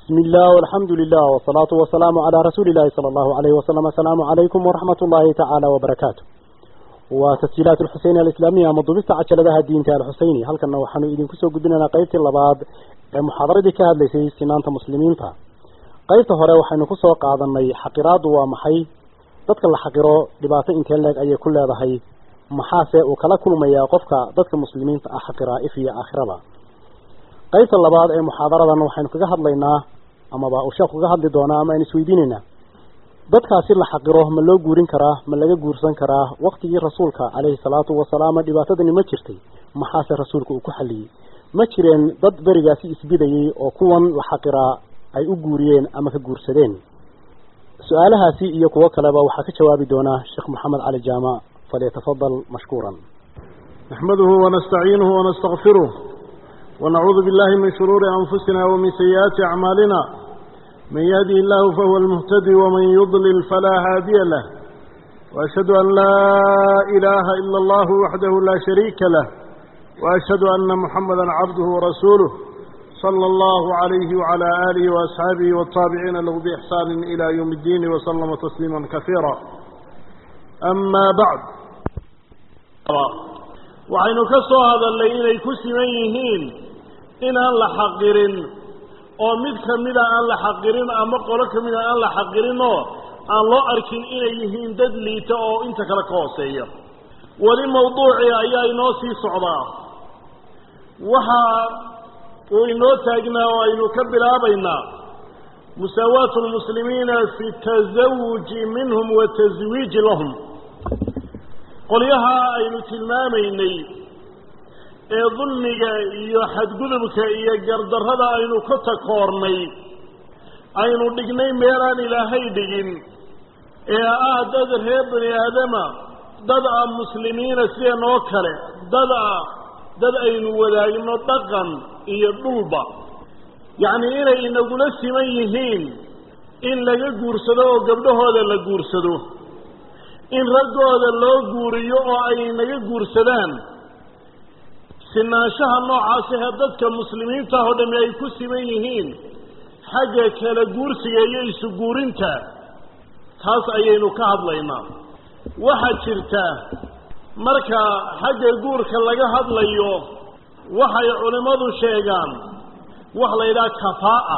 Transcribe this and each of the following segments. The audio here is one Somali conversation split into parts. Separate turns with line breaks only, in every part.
بسم الله والحمد لله والصلاة والسلام على رسول الله صلى الله عليه وسلم السلام عليكم ورحمة الله تعالى وبركاته وتسجيلات الحسين الإسلامية مضبطة عشان لها الدين تاع الحسيني هل كنا وحنو إذن كسو قدنا قيبت اللباد محاضرة كهد ليسي سنانة مسلمين تا قيبت هراء وحنو كسو قادني حقراد ومحي dadka la xaqiro dhibaato intee leeg ayay ku leedahay maxaase uu kala kulmayaa qofka dadka muslimiinta ah xaqiraa if iyo aakhirada qaybta labaad ee muxaadaradan waxaynu kaga hadlaynaa amaba uu sheekhu kaga hadli doonaa ama aynu isweydiinaynaa dadkaasi la xaqiro ma loo guurin karaa ma laga guursan karaa waqtigii rasuulka caleyhi salaatu wasalaam dhibaatadani ma jirtay maxaase rasuulka uu ku xalliyey ma jireen dad berigaasi isbidayay oo kuwan la xaqiraa ay u guuriyeen ama ka guursadeen su-aalahaasi iyo kuwo kaleba waxaa ka jawaabi doonaa sheekh moxamed cali jaamac falyatafadal mashkuuran
نحمده ونستعينه ونستغفره ونعوذ بالله من شرور أنفسنا ومن سيئات أعمالنا من يهده الله فهو المهتدي ومن يضلل فلا هادي له وأشهد أن لا إله إلا الله وحده لا شريك له وأشهد أن محمدا عبده ورسوله صلى الله عليه وعلى آله وأصحابه والتابعين له بإحسان إلى يوم الدين وسلم تسليما كثيرا أما بعد waxaynu ka soo hadalnay inay ku siman yihiin inaan la xaqirin oo mid ka mida aan la xaqirin ama qolo ka mida aan la xaqirinoo aan loo arkin inay yihiin dad liita oo inta kale ka hooseeya weli mawduucii ayaa inoo sii socdaa waxa uu inoo taagnaa oo aynu ka bilaabaynaa musaawaatu lmuslimiina fi tasawuji minhum wa taswiiji lahum qolyaha aynu tilmaamaynay ee dulmiga iyo xadgudubka iyo gardarrada aynu ka takoornay aynu dhignay meelaan ilaahay dhigin ee ah dad reer bani aadama dad ah muslimiina sideen oo kale dad ah dad aynu wadaagno dhaqan iyo dhulba yacnii inay inagula siman yihiin in laga guursado oo gabdhahooda la guursado in raggooda loo guuriyo oo ay naga guursadaan sinaanshaha noocaasi ee dadka muslimiinta oo dhami ay ku siman yihiin xagga kala guursiga iyo isu guurinta taas ayaynu ka hadlaynaa waxaa jirta marka xagga guurka laga hadlayo waxay culimmadu sheegaan wax la yidhaha kafaa'a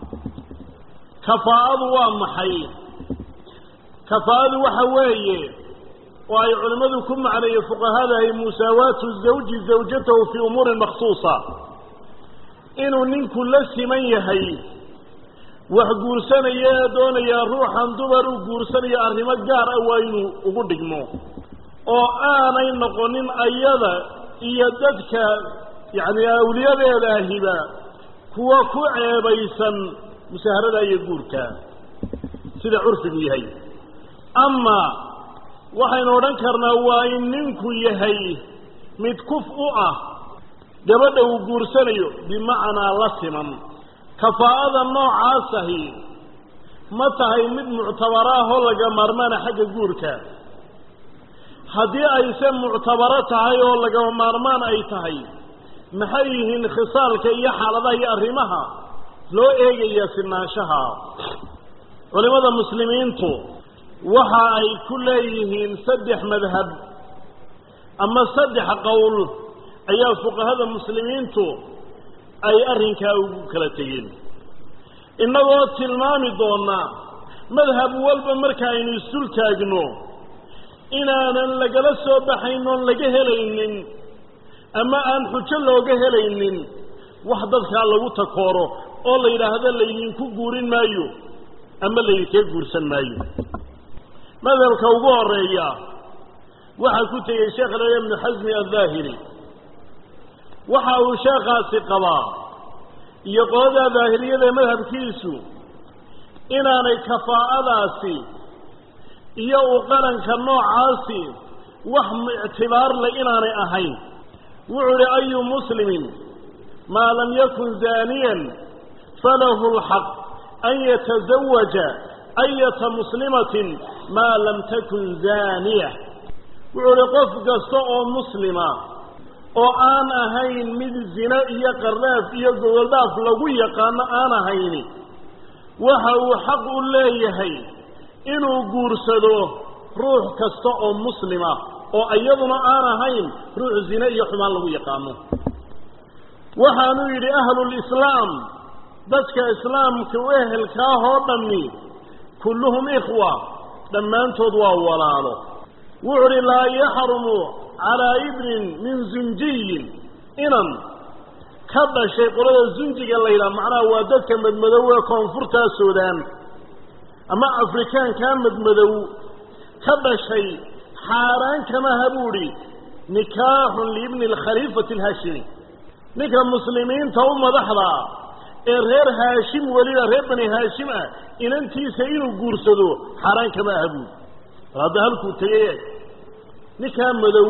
kafaa'adu waa maxay kafaa'adu waxa weeye oo ay culimmadu ku macneeyey fuqahadahay musaawaatu zawji zawjatahu fii umuurin makhsuusa inuu ninku la siman yahay wax guursanaya ee doonayaa ruuxan dumar uu guursanayo arrimo gaar ah waa inuu ugu dhigmo oo aanay noqonin ayada iyo dadka yacni awliyadeedaahiba kuwa ku ceebaysan musaaharada iyo guurka sida curfigu yahay ama waxaynu odhan karnaa waa in ninku yahay mid kuf u ah gabadha uu guursanayo bimacnaa la siman kafaa'ada noocaasahi ma tahay mid muctabaro ah oo laga maarmaana xagga guurka haddii ayse muctabaro tahay oo lagama maarmaan ay tahay maxay yihiin khisaalka iyo xaaladaha iyo arrimaha loo eegaya sinaanshaha culimmada muslimiintu waxa ay ku leeyihiin saddex madhab ama saddex qowl ayaa fuqahada muslimiintu ay arrinkaa ugu kala tegeen innagoo tilmaami doonaa madhab walba marka aynu isdul taagno inaanan lagala soo baxayn oon laga helaynin ama aan xujo looga helaynin wax dadkaa lagu takooro oo la yidhaahdo laydinku guurin maayo ama laydinkaga guursan maayo madhabka ugu horeeya waxaa ku tegey sheekh laya ibnu xasmi aldaahiri waxa uu sheekhaasi qabaa iyo qolada daahiriyada madhabkiisu inaanay kafaa'adaasi iyo u qaranka noocaasi wax ictibaar le inaanay ahayn wuxuu uhi ayu muslimin maa lam yakun zaaniyan falahu lxaq an yatazawaja ayata muslimatin maa lam takun zaaniya wuxuu uhi qof kasta oo muslima oo aan ahayn mid zine iyo qarnaaf iyo gogoldhaaf lagu yaqaano aan ahayni waxa uu xaq u leeyahay inuu guursado ruux kasta oo muslima oo iyaduna aan ahayn ruux zine iyo xumaan lagu yaqaano waxaanuu yidhi ahlulislaam dadka islaamka u ehelkaah oo dhammi kulluhum ikhwa dhammaantood waa walaalo wuxu uhi laa yaxrumu calaa ibnin min zunjiyin inan ka dhashay qolada zunjiga la yidhaha macnaha waa dadka madmadow ee koonfurtaa suudaan ama afrikaankaa madmadow ka dhashay xaaraan kamaha buu idhi nikaaxun liibni alkhaliifati alhaashimi ninka muslimiinta u madaxdaa ee reer haashim weliba reer bani haashim ah inantiisa inuu guursado xaaraan kama aha buuri bal hadda halkuu tegay ninkaa madow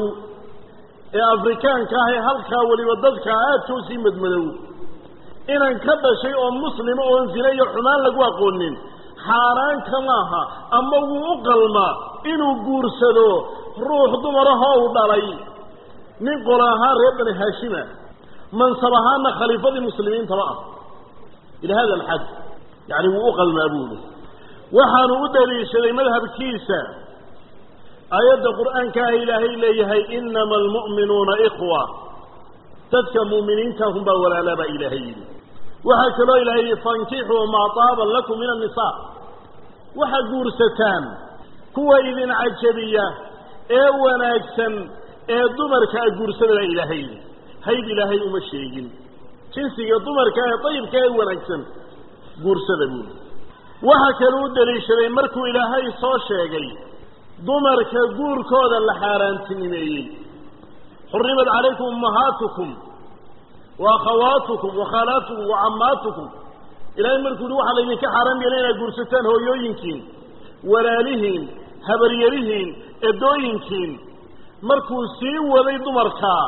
ee afrikaanka ah ee halkaa weliba dadka aadka usii madmadow inan ka dhashay oo muslima oon zine iyo xumaan lagu aqoonin xaaraan kamaaha ama wuu u qalmaa inuu guursado ruux dumarahoo u dhalay nin qolo ahaan reer bani haashima mansab ahaana khaliifadii muslimiintaba ah ila hada alxad yani wuu u qalmaa buuli waxaanu u daliishaday madhabkiisa aayadda qur'aanka ah ilaahay leeyahay inama almu'minuuna ikhwa dadka mu'miniinta hunbaa walaalaa baa ilaahay yidhi waxaa kaloo ilaahay yidhi fankixuu maa taaba lakum min annisaa waxaad guursataan kuwa idin cajabiya ee wanaagsan ee dumarka a guursada baa ilaahay yidhi hayd ilaahay uma sheegin jinsiga dumarka ee dayibka ee wanaagsan guursada buuli waxa kale u daliishaday markuu ilaahay soo sheegay dumarka guurkooda la xaaraantinimeeyey xurimat calaykum ummahaatukum wa akhawaatukum wa khaalaatukum wa cammaatukum ilaahay markuu yihi waxaa laydinka xaaraan yeelay inaad guursataan hooyooyinkiin walaalihiin habaryarihiin edooyinkiin markuu sii waday dumarkaa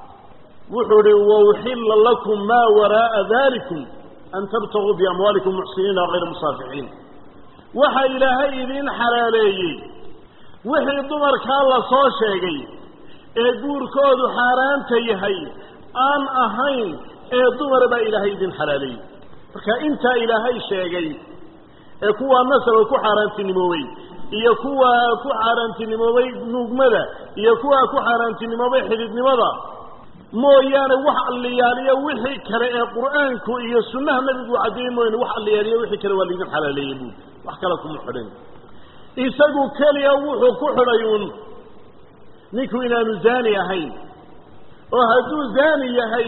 wuxuu ihi wauxilla lakum maa waraa'a dalikum an tabtaguu biamwaalikum muxsiniina hayra musaafixiin waxaa ilaahay idiin xalaaleeyey wixii dumarkaa la soo sheegay ee guurkoodu xaaraanta yahay aan ahayn ee dumara baa ilaahay idin xalaaleeyey marka intaa ilaahay sheegay ee kuwaa nasaba ku xaaraantinimoobay iyo kuwaa ku xaaraantinimoobay nuugmada iyo kuwaa ku xaaraantinimoobay xididnimada mooyaane wax alliyaaliyo wixii kale ee qur'aanku iyo sunnaha nabigu caddeeyey mooyaane wax alliyaaliyo wixii kale waa laydin xalaaleeyey buuli wax kale kuma xidhin isagu keliya wuxuu ku xidhay uun ninku inaanu zaani ahayn oo hadduu zaani yahay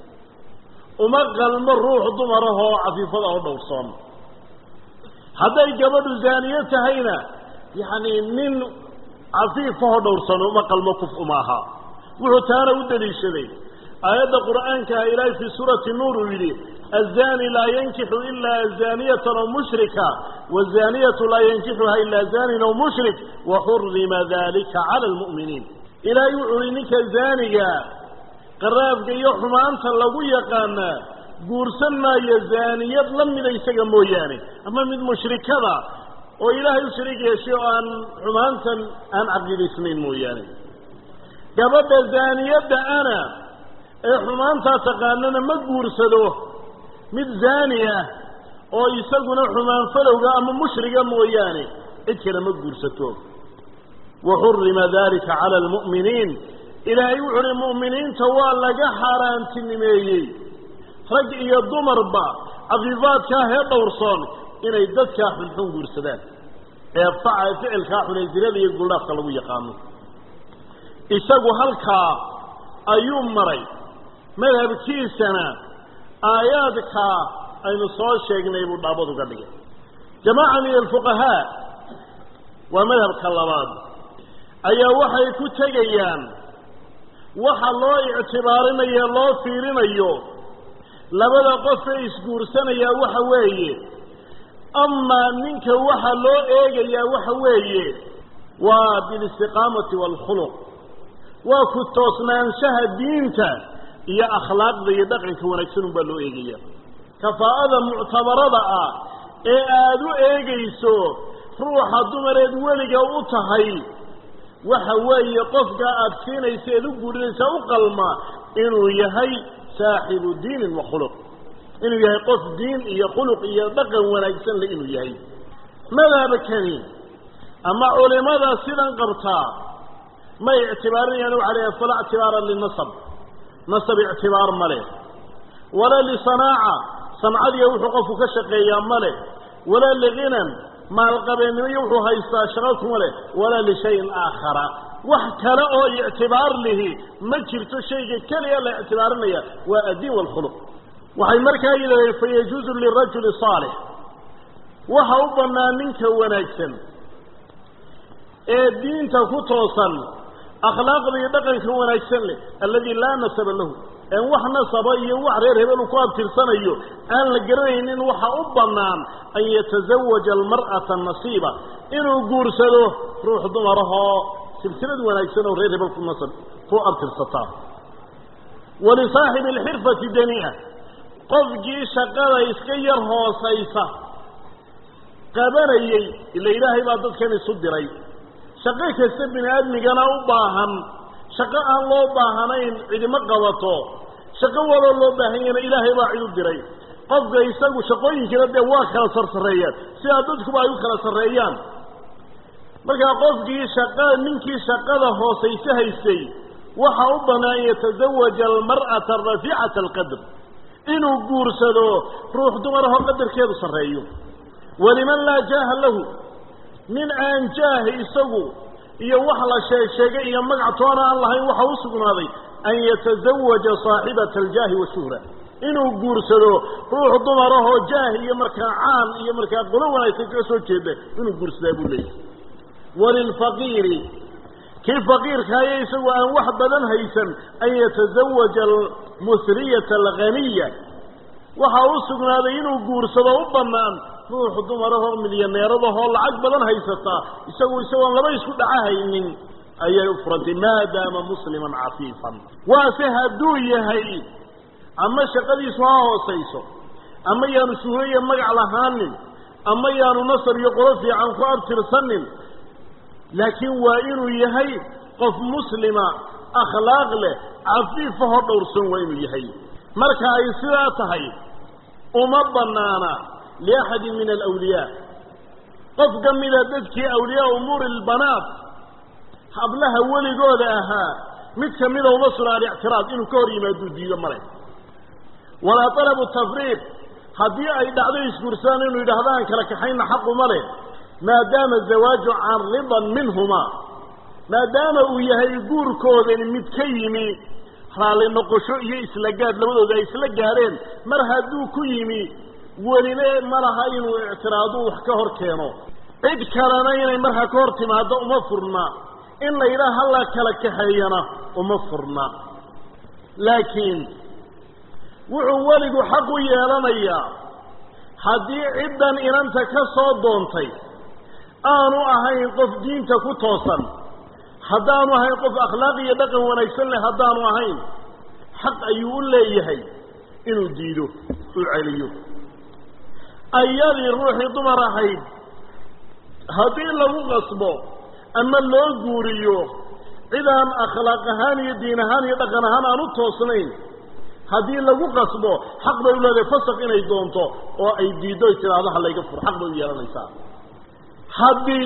uma qalmo ruux dumarahoo cafiifada oo dhowrsoon hadday gabadhu zaaniyo tahayna yacni nin cafiifahoo dhowrsoon uma qalmo kuf uma aha wuxuu taana u daliishaday aayadda qur'aankaha ilaahay fii suurati nuur uu yidhi الزاني لا ينكح إلا زانية أو مشركة والزانية لا ينكحها إلا زان أو مشرك وحرم ذلك على المؤمنين إلى يعلنك زانية قراب يحرم أنت لو يقانا قرسنا يا زانية لم ليس موياني أما من مشركة وإله يشرك يشيء أن حمانتا أن عقل اثنين موياني قبل زانية أنا حمانتا تقاننا ما قرسلوه mid zaani ah oo isaguna xumaan falowga ama mushriga mooyaane cid kale ma guursato wa xurima dalika cala almu'miniin ilaahay wuxu uhi mu'miniinta waa laga xaaraantinimeeyey rag iyo dumarba cafiifaadkaa hee dhowrsoon inay dadkaa xunxun guursadaan ee faca ficilkaa xunay zinada iyo guldhaafka lagu yaqaano isagu halkaa ayuu maray madhabkiisana aayaadka aynu soo sheegnay buu dhaabad uga dhigay jamaaca min alfuqahaa waa madhabka labaad ayaa waxay ku tegayaan waxa loo ictibaarinayo loo fiirinayo labada qofee isguursanayaa waxa weeye amaa ninka waxa loo eegayaa waxa weeye waa bilistiqaamati waalkhuluq waa ku toosnaanshaha diinta iyo akhlaaqda iyo dhaqanka wanaagsan un baa loo eegaya kafaa'ada muctabarada ah ee aada u eegayso ruuxa dumareed weliga u tahay waxa weeye qofka aada siinaysa eed u guurinaysaa u qalma inuu yahay saaxibu diinin wa khuluq inuu yahay qof diin iyo khuluq iyo dhaqan wanaagsan le inuu yahay madhabkani ama culimada sidan qabtaa may ictibaarinayaan waxa leeyahay falaa ictibaara linasab nasab ictibaar ma leh walaa lisanaaca sancadiya wuxuu qofku ka shaqeeyaa ma leh walaa liginan maalqabeennimo iyo wuxuu haystaa shaqo kuma leh walaa lishayin aakhara wax kale oo ictibaar lihi ma jirto shayga keliya la ictibaarinaya waa addiin waalkhuluq waxay markaa yidhahdeen fayajuuzu lirajuli saalix waxa u bannaan ninka wanaagsan ee diinta ku toosan akhlaaqda iyo dhaqanka wanaagsan leh alladii laa nasaba lahu en wax nasaba iyo wax reer hebelu ku abtirsanayo aan la garanaynin waxa u bannaan an yatazawaja almar'ata nasiiba inuu guursado ruux dumarahoo silsilad wanaagsan oo reer hebel ku nasab ku abtirsataa walisaaxibi alxirfati danii'a qofkii shaqada iska yar hoosaysa qabanayey ila ilaahay baa dadkan isu diray shaqo kasta bini aadmigana u baahan shaqo aan loo baahanayn cidima qabato shaqo waloo loo baahanyana ilaahay baa cid u diray qofka isagu shaqooyinkina dee waa kala sarsareeyaan sidaa dadkuba ay u kala sarreeyaan markaa qofkii shaqa ninkii shaqada hoosayse haystay waxa u bannaan an yatazawaja almar'ata rafiicata alqadr inuu guursado ruux dumarahoo qadarkeedu sarreeyo waliman laa jaaha lahu nin aan jaahi isagu iyo wax la sheeg sheegay iyo magac toona aan lahayn waxa u sugnaaday an yatazawaja saaxibata aljaahi washuhra inuu guursado ruux dumarahoo jaah iyo markaa caan iyo markaa qolo wanaagsan kaga soo jeeda inuu guursadaa buu leeyahy walilfaqiiri kii faqiirkaayo isagu aan wax badan haysan an yatazawaja almusriyata alghaniya waxa u sugnaaday inuu guursado u bannaan ruux dumarahoo milyaneeradahoo lacag badan haysataa isagu isagoon laba isku dhacahaynin ayay u furantay maadaama musliman cafiifan waase hadduu yahay ama shaqadiisu ha hoosayso ama yaanu shuhuriya magac lahaanin ama yaanu nasar iyo qolo fiican ku abtirsanin laakiin waa inuu yahay qof muslima akhlaaq leh cafiifahoo dhowrsan waa inuu yahay marka ay sidaa tahay uma bannaana liaxadin min alawliyaa qof ka mida dadkii awliyaa umuuri albanaat hablaha weligooda ahaa mid kamida uma suna alictiraad inuu ka hor yimaaduu diido male walaa talabu tafriiq haddii ay dhacdo isguursadaan inuu yidhaahdo aan kala kaxayna xaquma leh maadaama zawaaju can ridan minhumaa maadaama uu yahay guurkoodani mid ka yimi raalli noqosho iyo isla gaadh labadooda ay isla gaadheen mar hadduu ku yimi weline ma laha inuu ictiraadu wax ka hor keeno cid kalena inay markaa ka hor timaado uma furna in la yidhaha halla kala kaxeeyana uma furna laakiin wuxuu weligu xaq u yeelanayaa haddii ciddan inanta ka soo doontay aanu ahayn qof diinta ku toosan haddaanu ahayn qof akhlaaq iyo dhaqan wanaagsan leh haddaanu ahayn xaq ayuu u leeyahay inuu diido uu celiyo ayadii ruuxii dumar ahayd haddii lagu qasbo ama loo guuriyo cidaan akhlaaq ahaan iyo diin ahaan iyo dhaqan ahaan aan u toosnayn haddii lagu qasbo xaq bay u leedahay fasaq inay doonto oo ay diiddo ay tidhaahdo ha layga furo xaq bay u yeelanaysaa haddii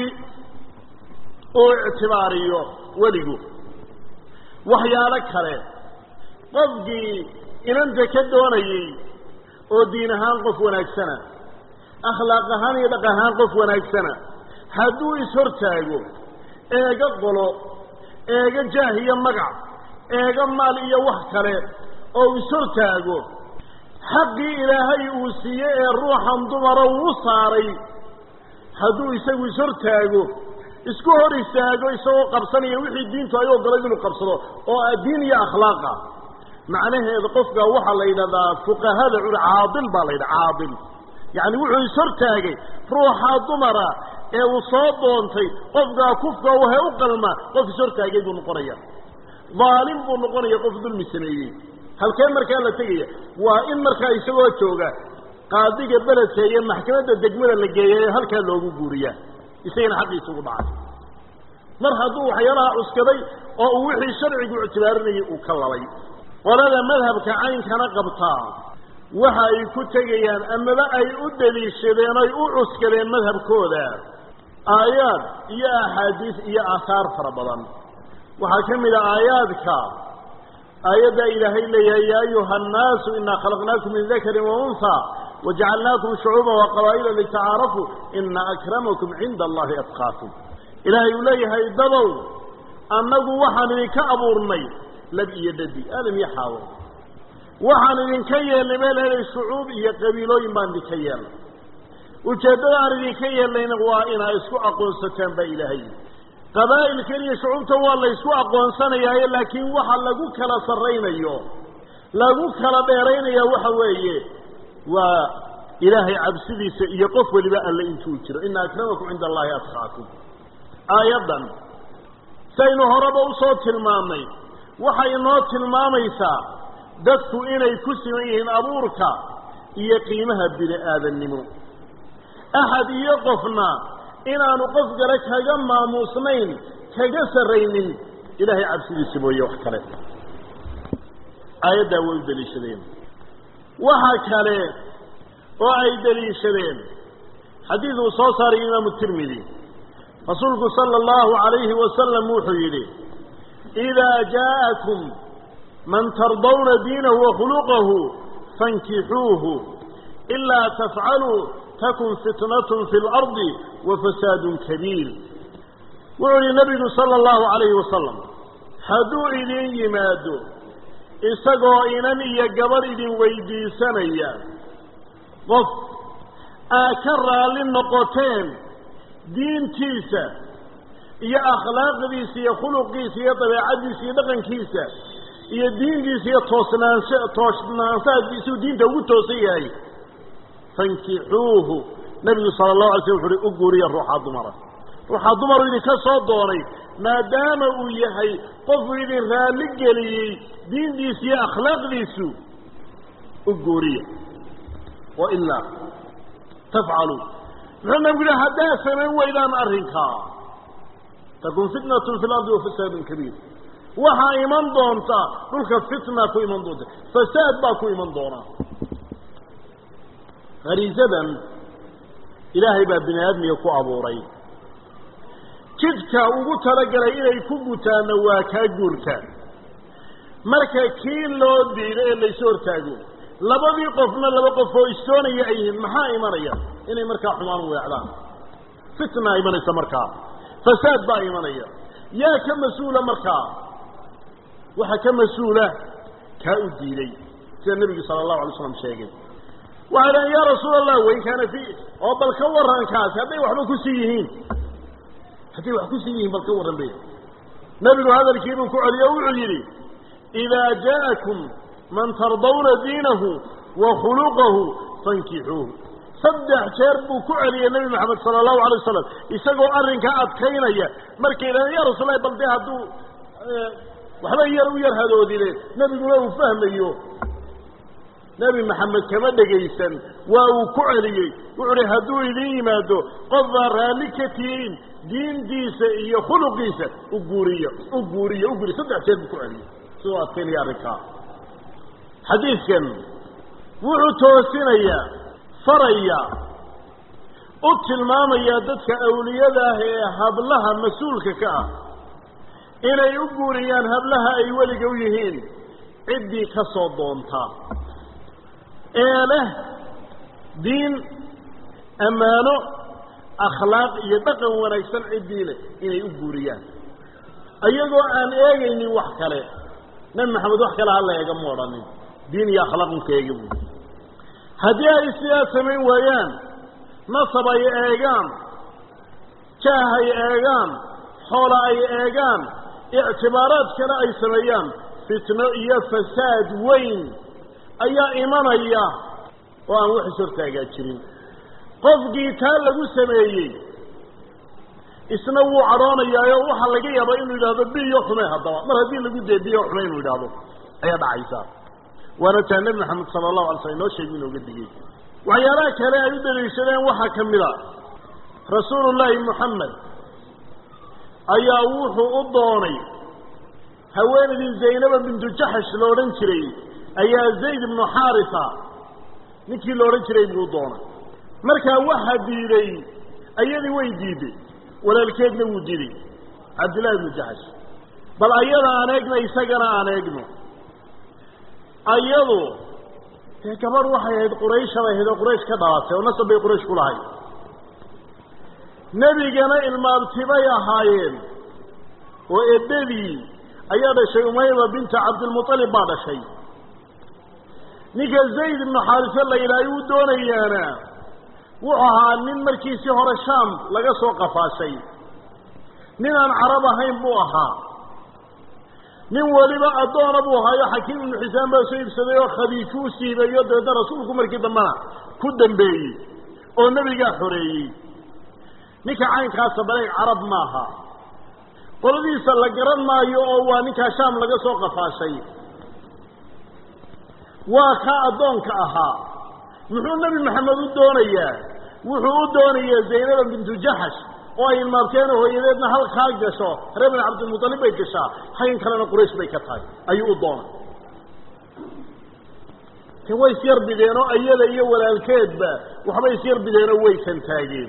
uu ictibaariyo weligu waxyaalo kale qofkii inanta ka doonayey oo diin ahaan qof wanaagsana akhlaaq ahaan iyo dhaqan ahaan qof wanaagsana hadduu ishortaago eega qolo eega jaah iyo magac eega maal iyo wax kale oo ishortaago xaqii ilaahay uu siiyey ee ruuxan dumara uu saaray hadduu isagu ishortaago isku hor istaago isagoo qabsanaya wixii diintu ay ogolayd inuu qabsado oo ah diin iyo akhlaaqa macnaheeda qofka waxaa la yidhahdaa fuqahada cul caadil baa la yidhaha caadil yacni wuxuu ishortaagay ruuxa dumara ee uu soo doontay qofkaa kufka wahe u qalma qof ishortaagay buu noqonaya daalim buu noqonaya qof dulmi sameeyey halkee markaa la tegaya waa in markaa isagoo jooga qaadiga beledka iyo maxkamadda degmada la geeya ee halkaa loogu guuriyaa isagana xaqiisa ugu dhacay mar hadduu waxyaalaha cuskaday oo uu wixii sharcigu ictibaarinayay uu ka labay qolada madhabka caynkana qabtaa waxa ay ku tegayaan amaba ay u daliishadeen oy u cuskadeen madhabkooda aayaad iyo axaadiis iyo aahaar fara badan waxaa ka mid a aayaadka aayaddaa ilaahay leeyahay yaa ayuha annaasu inaa khalaqnaakum min dakarin wa unha wajacalnaakum shucuuba wa qabaa'ila litacaarafuu ina akramakum cinda allahi atqaakum ilaahay uu leeyahay dadow annagu waxaan idinka abuurnay lab iyo dhadi aadam iyo xaawo waxaan idinka yeelnay meel helay shucuub iyo qabiilooyin baan idinka yeelnay ujeeddada aan idinka yeelnayna waa inaa isku aqoonsataan baa ilaahay qabaa'ilkan iyo shucuubtan waa la ysku aqoonsanayaaye laakiin waxa lagu kala sarraynayo lagu kala dheeraynaya waxa weeye waa ilaahay cabsidiisa iyo qof weliba alle intuu jiro ina akramakum cinda allahi atqaakum aayaddan saynu horeba usoo tilmaamnay waxay inoo tilmaamaysaa dadku inay ku siman yihiin abuurka iyo qiimaha bini aadannimo axad iyo qofna inaanu qof kale kaga maamuusnayn kaga sarraynin ilaahay cabsidiisa mooye wax kale aayaddaa way u daliishadeen waxa kale oo ay daliishadeen xadiid uu soo saaray imaamu tirmidi rasuulku sala allahu calayhi wasalam wuxuu yidhi idaa jaa'akum man tardawna diinahu wa khuluqahu fankixuuhu ilaa tafcaluu takun fitnatun fi lardi wa fasaadun kabiir wuxuu yihi nabigu sala allahu calayhi wasalam hadduu idin yimaado isagoo inan iyo gabadh idin weydiisanaya qof aa ka raalli noqoteen diintiisa iyo akhlaaqdiisa iyo khuluqiisa iyo dabeecaddiisa iyo dhaqankiisa iyo diintiisa iyo toosnaansha toosnaanshaadiisuu diinta ugu toosan yahay fankixuuhu nabigu sala allahu alay slam wuxu uhi u guuriya ruuxaa dumara ruuxaa dumaru idinka soo doonay maadaama uu yahay qofuu idin raalli geliyey diintiisa iyo akhlaaqdiisu u guuriya wa ilaa tafcaluu muxuu nabigu yihi haddaa samayn weydaan arrinkaa takun fitnatun fi lardi wa fasaadun kabiir waxaa iman doonta dhulka fitna ku iman doonta fasaad baa ku iman doona hariisadan ilaahay baa bini aadmiga ku abuuray jidka ugu talagalay inay ku gutaanna waa kaa guurka marka kii loo diido ee laysu hortaago labadii qofna laba qof oo istoonaya ay yihiin maxaa imanaya inay markaa xumaan weecdaan fitnaa imanaysa markaa fasaad baa imanaya yaa ka mas-uula markaa waxaa ka mas-uula kaa u diiday sida nebigu sala allahu alay slam sheegay waxay dhahen yaa rasuul allah wain kaana fi oo bal ka warankaasi hadday waxba kusii yihiin hadday wax kusii yihiin bal ka warran be nebigu hadalkiibuu ku celiyo wuxuu yidhi idaa jaa'akum man tardawna diinahu wa khuluqahu fankixuuhu saddex jeer buu ku celiyey nebi maxamed sala allahu alay wasalam isagoo arrinkaa adkaynaya markay dhahen ya rasuul allahi bal dee hadduu waxba yar u yar hadoodine nebiguna uu fahmayo nebi maxamed kama dhegaysan waa uu ku celiyey wuxu uhi hadduu idin yimaado qof baa raalli ka tihiin diintiisa iyo khuluqiisa u guuriyo u guuriyo u guuriyo saddex jeer buu ku celiyey sidoo adkaynaya arrinkaa xadiidkan wuxuu toosinayaa faraya u tilmaamayaa dadka awliyada ah ee hablaha mas-uulka ka ah inay u guuriyaan hablaha ay weliga u yihiin ciddii ka soo doonta ee leh diin ammaano akhlaaq iyo dhaqan wanaagsan ciddii leh inay u guuriyaan iyagoo aan eegaynin wax kale nebi maxamed wax kale hala eega ma odhanin diin iyo akhlaaq unka eega buui haddii ay sidaa samayn waayaan nasab ay eegaan jaah ay eegaan xoola ay eegaan ictibaaraad kale ay sameeyaan fitno iyo fasaad weyn ayaa imanaya oo aan wax ishortaagaa jirin qofkii taa lagu sameeyey isna wuu cadhoonayaayo waxaa laga yaabaa inuu yidhahdo biyo xume haddaba mar haddii lagu dee biyo xume inuu yidhaahdo ayaa dhacaysaa waana taa nebi maxamed sala allahu alay slam inoo sheegi inooga digay waxyaalaha kale ay u daliishadeen waxaa ka mid a rasuulullaahi moxamed ayaa wuxuu u doonay haweenaydii zaynaba bintu jaxash la odhan jiray ayaa zayd ibnu xaarisa ninkii la odhan jiray buu doona markaa waxa diiday ayadii way diiday walaalkeedna wuu diiday cabdillahi ibnu jaxash bal ayada aan eegno isagana aan eegno ayadu dee gabadh waxay ahayd quraysh bay ahayd oo quraysh ka dhalatay oo nasab bay quraysh ku lahayd nebigana ilmaabtibay ahaayeen oo eddadii ayaa dhashay umayma binta cabdilmuطalib baa dhashay ninka zayd ibnu xaarise la yidhaahay uu doonayaana wuxuu ahaa nin markiisii hore shaam laga soo qafaashay nin aan carab ahayn buu ahaa nin weliba addoona buu ahaayo xakiim ibnu xisaan baa soo iibsaday oo khadiiju u siibayo dabeedna rasuulku markii dambena ku dambeeyey oo nebigaa xoreeyey ninka caynkaasa baleeg carab maaha qoladiisa la garan maayo oo waa ninkaa shaam laga soo qafaashay waa kaa addoonka ahaa muxuu nebi maxamed u doonayaa wuxuu u doonayaa zaynaba bintu jaxash oo ay ilmaabteen hooyadeedna halkaa gasho reer bin cabdilmuطalib bay gashaa hayn kalena quraysh bay ka tahay ayuu u doonay te way isyar bideen oo iyada iyo walaalkeedba waxbay isyar bideenoo way santaageen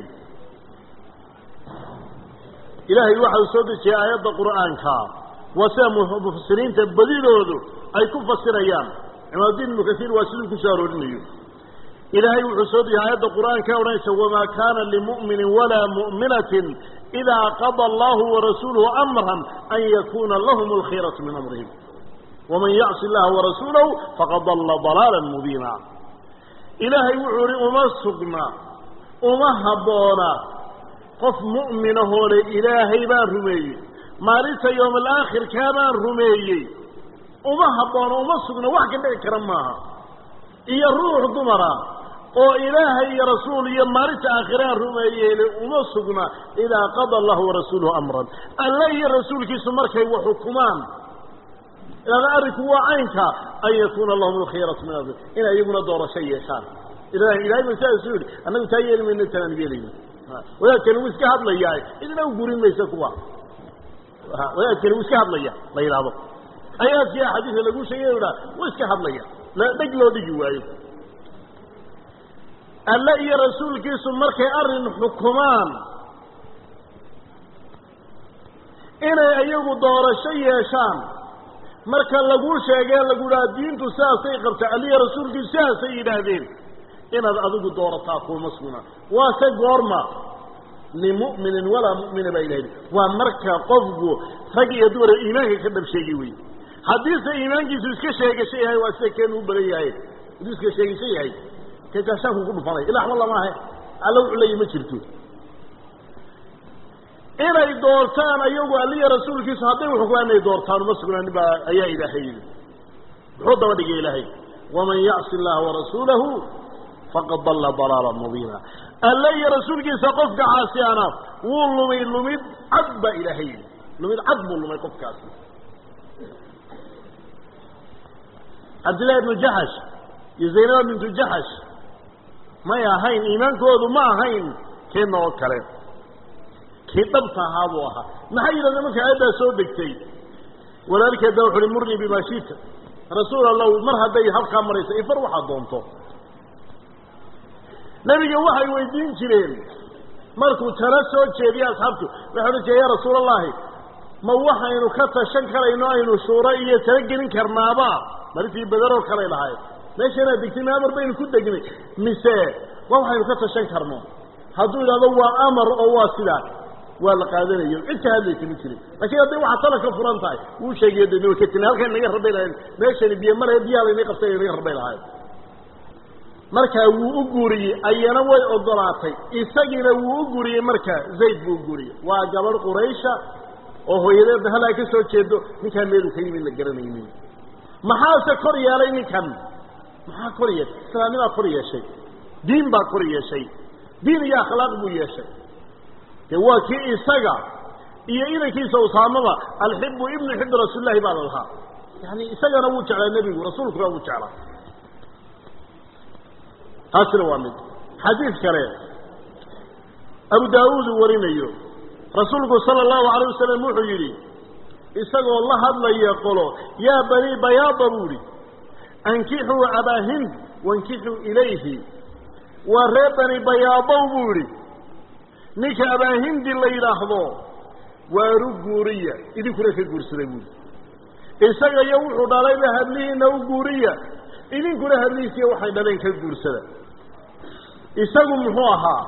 ilaahay waxa uu soo dejiyey aayadda qur'aanka waa sida mufasiriinta badidoodu ay ku fasirayaan cimaaddiin ibnu kasiir waa siduu ku soo aroorinayo ilaahay wuxuu soo dejiyey aayadda qur'aanka odhanaysa wamaa kaana limu'minin walaa mu'minatin idaa qada allahu warasuuluhu amran an yakuna lahum alkhiyaratu min amrihim waman yacsi illaha warasuulahu faqad dalla dalaalan mubiina ilaahay wuxuu ihi uma sugna uma habboona qof mu'minahoo le ilaahay baan rumeeyey maalinta yowma alaakhirkaa baan rumeeyey uma habboono uma sugna wax ka dhici kara maaha iyo ruux dumara oo ilaahay iyo rasuul iyo maalinta aakhiraan rumeeyeyle uma sugna idaa qada allahu warasuuluhu amran alle iyo rasuulkiisu markay wax xukumaan ilaada arrinku waa caynka an yakuuna lahum alkhiyaratu min amri inay iyaguna doorasho yeeshaan ilahay ba sidaasuu yidhi annagu taa yeeli mayno tanaan yeelayno wadaadkani wuu iska hadlayaa idina u gurin maysa kuwa wadaadkani wuu iska hadlaya la yidhaahdo ayaadkii axaadiisa lagu sheegay o dhaa wuu iska hadlaya dheg loo dhigi waayo alle iyo rasuulkiisu markay arrin xukumaan inay iyagu doorasho yeeshaan marka laguu sheegee lagu dhaha diintu sidaasay qabta alliyo rasuulkiisu sidaasay yidhaahdeen inaad adigu doorataa kuuma sugna waase goorma limu'minin walaa mu'mina baa ilahi waa marka qofku rag iyo dumara iimaanka ka dhab sheegi wey haddiise iimaankiisu iska sheegasho yahay waa sida keenu u badan yahay hadduu iska sheegasho yahay kajaashaanku ku dhufanay ila waxba lama ahe alla wuxuu leeyahy ma jirto inay doortaan ayagu alliya rasuulkiisu hadday uxukumaan inay doortaan uma sugnaanin baa ayaa ilaahay yidhi muxuu daba dhigay ilaahay waman yacsi illaha warasuulahu faqad dalla dalaala mubiina alle iyo rasuulkiisa qofka caasiyaana wuu lumay lumid cad baa ilaahay yidhi lumid cad buu lumay qofkaasi cabdillahi ibnu jaxash iyo zaynaba bintu jaxash may ahayn iimaankoodu ma ahayn keena oo kale kii dhabta ahaa buu ahaa maxay yidhahdeen marka aayaddaa soo degtay walaalkeed baa wuxu uhi murnii bimaa shita rasuul allahu mar hadday halkaa marayso ifar waxaad doonto nebiga waxay weydiin jireen markuu tala soo jeediye asxaabtu waxay odhan jireen ya rasuul allahi ma waxaynu ka tashan karayno aynu shuuro iyo tala gelin karnaaba marintii bederoo kalay lahayd meesha inaad degtay ma amar baynu ku degnay mise waa waxaynu ka tashan karno hadduu idhahdo waa amar oo waa sidaa waa la qaadanayo cid ka hadlaysa ma jirin laakiin hadday waxaa tala ka furan tahay wuu sheegayo de ka tina halkan inaga rabay lahayn meeshani biyo male biyaha laynaga qabtay inaga rabay lahayn markaa wuu u guuriyey ayana way ogolaatay isagiina wuu u guuriyey marka zayd buu u guuriyey waa gabadh quraysha oo hooyadeedna halaa ka soo jeedo ninkaan meeluu ka yimid la garanaynin maxaase kor yeelay ninkan maxaa kor yeeshay islaamnimaa kor yeeshay diin baa kor yeeshay diin iyo akhlaaq buu yeeshay dee waa kii isaga iyo inankiisa usaamaba alxibu ibnu xibbi rasuulillahi baa la lahaa yani isagana wuu jeclaa nebigu rasuulkuna wuu jeclaa taasina waa mid xadiid kale abu daawuud uu warinayo rasuulku sala allahu alayh wasalam wuxuu yidhi isagoo la hadlaya qolo yaa banii bayaada buu ihi ankixuu abaa hind wankixuu ilayhi waa reer bani bayaabow buu idhi ninka abaahindi la yidhaahdo waaru guuriya idinkuna ka guursada buuri isaga iyo wuxuu dhalayba hadlihiina u guuriya idinkuna hadlihiisiiyo waxay dhaleen ka guursada isagu muxuu ahaa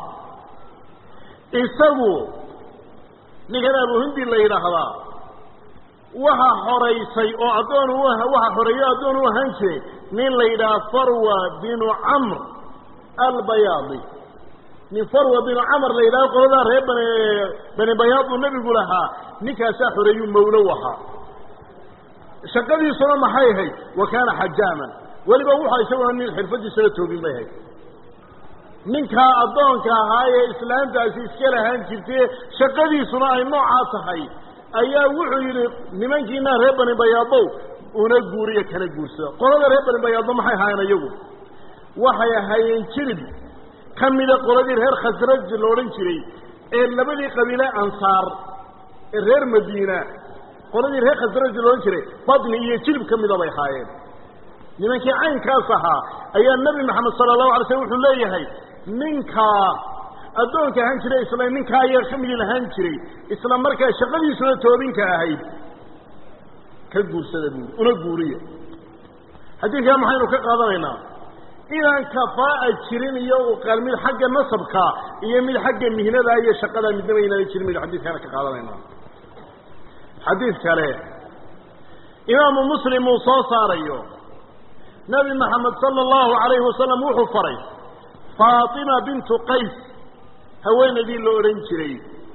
isagu ninkan abuhindi la yidhaahdaa waxa xoraysay oo addoon u waxa xoreeyo addoon u ahaan jiray nin la yidhaha farwa binu camr albayaadi nin farwa binu camr la yidhaho qoladaa reer bani bani bayaad uu nebigu lahaa ninkaasaa xoreeyuu mawlow ahaa shaqadiisuna maxay ahayd wa kaana xajaaman weliba wuxa isaguna nin xirfadiisala toogin bay ahayd ninkaa addoonka ahaa ee islaantaasi iska lahaan jirtay shaqadiisuna ay noocaa tahay ayaa wuxuu yidhi nimankiina reer bani bayaadow una guuriya kana guursada qolada reer bani bayaado maxay ahaayeen iyagu waxay ahaayeen jirib ka mida qoladii reer khasraj la odhan jiray ee labadii qabiile ansaar ee reer madiina qoladii reer khasraj la odhan jiray badni iyo jirib ka mida bay ahaayeen nimankii caynkaas ahaa ayaa nebi maxamed sala allahu alay slm wuxuu leeyahay ninkaa addoonka ahaan jiray isla ninkaa ayaa ka midi lahaan jiray isla markaa shaqadiisuna toobinka ahayd ka guursada buuri una guuriya xadiidkaa maxaynu ka qaadanaynaa inaan kafaa'a jirin iyo uqaal mid xagga nasabka iyo mid xagga mihnada iyo shaqada midnaba inaana jirin maynu xadiidkaana ka qaadanaynaa xadiid kale imaamu muslim uu soo saarayo nebi maxamed sala allahu calayhi wasalam wuxuu faray faatima bintu qays haweenaydii la odhan jiray